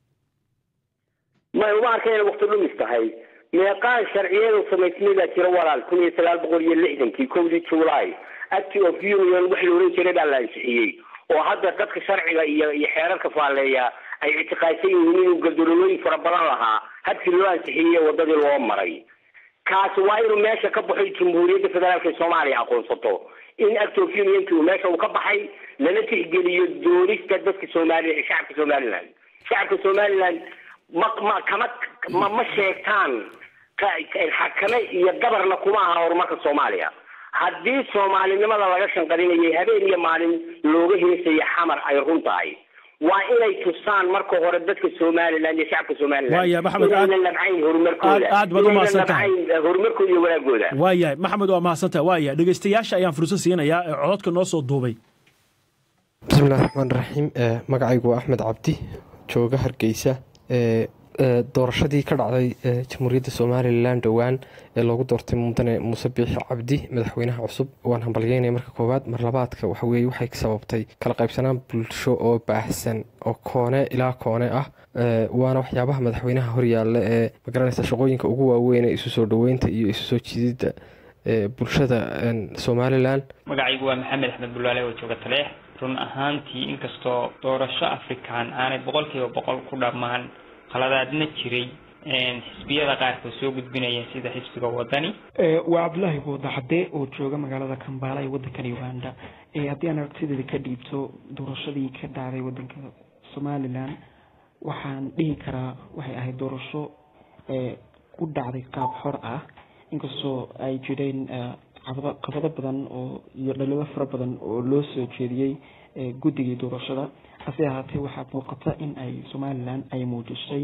may uma arka inay wakti dhumis tahay meeqaan sharciyadu samaysmay baa jira walaal kun iyo sagaal boqol iyo lixdankii kowdii july act of union wax la oran jiray baa la ansixiyey oo hadda dadka sharciga iyo iyo xeerarka faaleeya ay ictiqaadsan yihiin inuu gardololooyin fara badan lahaa habkii loo ansixiyey wadadii loo maray kaasi waa inuu meesha ka baxo jamhuuriyadda federaalka ee soomaaliya aqoonsato in act of unionki uu meesha uu ka baxay lana tixgeliyo doonista dadka soomaaliya shacabka somaliland shacabka somaliland ma ma kama ma ma sheegtaan xakame iyo gabarna kuma aha horumarka soomaaliya haddii soomaalinimada laga shanqarinayay habeen iyo maalin looga heesaya xamar ay run tahay waa inay tusaan marka hore dadka somaliland iyo shacabka somaliland waaya maxamed inaynan nabcayn horumarkooda aad baad u mahadsan tahay horumarkooda iyo wanaagooda waayahay maxamed waa mahadsan tahay waaya dhegeystayaasha ayaan fursad siinayaa ee cododka noo soo duubay bismillahi raxmaan raxiim magacaygu waa axmed cabdi jooga hargeysa doorashadii ka dhacday jamhuuriyadda somalilan dhowaan ee loogu doortay mudane muuse biixi cabdi madaxweynaha cusub waan hambalyeynaya marka koowaad mar labaadka waxaweye waxay sababtay kala qaybsanaan bulsho oo baahsan oo koone ilaa koone ah waana waxyaabaha madaxweynaha horyaalla ee magaranaysa shaqooyinka ugu waaweyn ee isu soo dhoweynta iyo isu soo jiididda bulshada somalilan magacaygu waa maxamed axmed bulaale oo jooga taleex run ahaantii inkastoo doorasho afrikaan aanay boqolkiiba boqol ku dhammaan qaladaadna jiray xisbiyada qaarkood soo gudbinayeen sida xisbiga wadani waa cabdulaahi buudaxade oo jooga magaalada kambaala ee wadankan uganda haddii aan aragtideeda ka dhiibto doorashadii ka dhacday wadanka somalilan waxaan dhihi karaa waxay ahayd doorasho ku dhacday qaab xor ah inkastoo ay jireen qabado badan oo iyo dhalibo fara badan oo loo soo jeediyey guddigii doorashada hase ahaatee waxaa muuqata in ay somalilan ay muujisay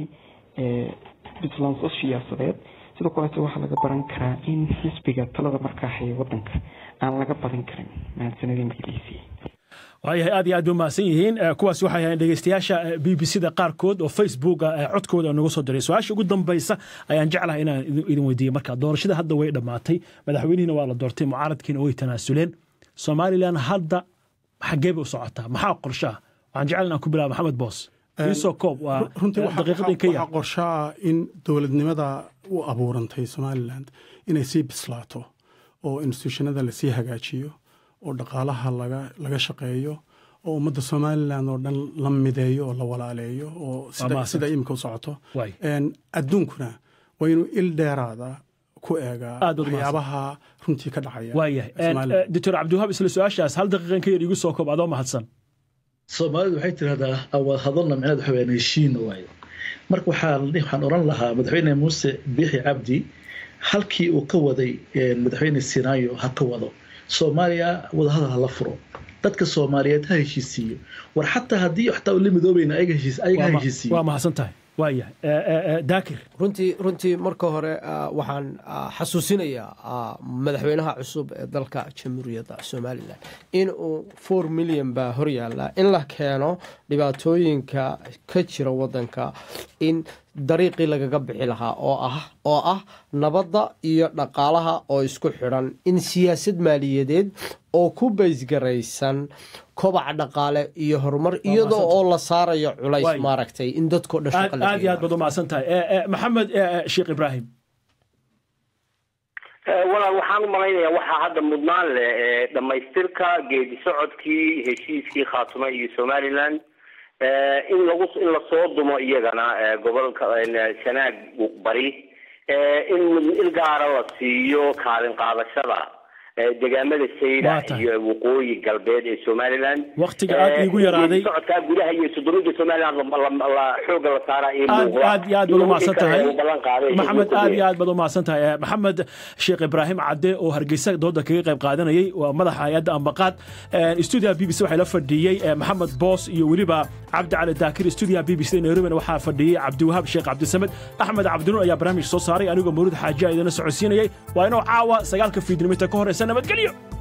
puntlandso siyaasadeed sidoo kaleete waxaa laga baran karaa in xisbiga talada markaa haya wadanka aan laga badan karin mahadsanidin b b c waayahay aad iyo aad bay umahadsan yihiin kuwaas waxay ahayn dhegeystayaasha b b c da qaarkood oo facebooka codkooda nagu soo diray su-aasha ugu dambaysa ayaan jeclahay inaan idin weydiiyey marka doorashada hadda way dhammaatay madaxweynihiina waa la doortay mucaaradkiina way tanaasuleen somalilan hadda xaggee bay u socotaa maxaa qorshaha waxaan jecel inaan ku bilaaba maxamed boos iisoo koob waa daqiiqadin ka waxaa qorshaa in dowladnimada u abuurantay somaliland inay sii bislaato oo institutionada lasii hagaajiyo oo dhaqaalaha laga shaqeeyo oo ummadda somalilan oo dhan la mideeyo oo la walaaleeyo oo sida imika u socoto adduunkuna waa inuu il dheeraada ku eegaa waxyaabaha runtii ka dhacaya waayahay doctor cabdiwahaab isla su-aashaas hal daqiiqan ka yar igu soo koob adoo mahadsan soomaalidu waxay tirahdaa awaad hadalna micnaheed waxa weyaan heshiina waayo marka waxaan waxaan oran lahaa madaxweyne muuse biixi cabdi halkii uu ka waday madaxweyne sinaayo ha ka wado soomaaliya wadahadal hala furo dadka soomaaliyeed ha heshiisiiyo war xataa haddii xataa la midoobayna ayaga ha heshiisiiyo waa mahadsan tahay waayahay daakir runtii runtii marka hore waxaan xasuusinayaa madaxweynaha cusub ee dalka jamhuuriyadda somalilan in uu four milyan baa hor yaalla in la keeno dhibaatooyinka ka jira wadanka in dariiqii lagaga bixi lahaa oo ah oo ah nabadda iyo dhaqaalaha oo isku xidhan in siyaasad maaliyadeed oo ku baysgaraysan kobac dhaqaale iyo horumar iyadoo oo la saarayo culays maaragtay in dadko aad iyo aad baad u mahadsan tahay maxamed sheekh ibraahim walaal waxaan u malaynayaa waxaa hadda mudnaan leh dhammaystirka geedi socodkii heshiiskii khaatume iyo somaliland in lagu in lasoo dumo iyagana gobolka sanaag bari in il gaara la siiyo kaalin qaadashada degaamada sayda iyo waqooyi galbeed ee somaliland waktiga aad iigu yaraaday socodkaa gudaha iyo sudurida somaliland xooga la saaraa iyo aad aad iyo aad baad umahadsan tahay maxamed aad iyo aad baad umahadsan tahay maxamed sheekh ibraahim cadde oo hargeysa dooda kaga qayb qaadanayay waa madaxa hay-adda ambaqaad stuudiyaha b b c waxaa la fadhiyey maxamed boos iyo weliba cabdi cali daakir stuudiyaha b b c nairobina waxaa fadhiyey cabdiwahaab sheekh cabdisamed axmed cabdinuur ayaa barnaamij soo saaray anigoo mawlid xaaji a idina socodsiinayay waa inoo caawa sagaalka fiidnimita ka horeysa nabadgelyo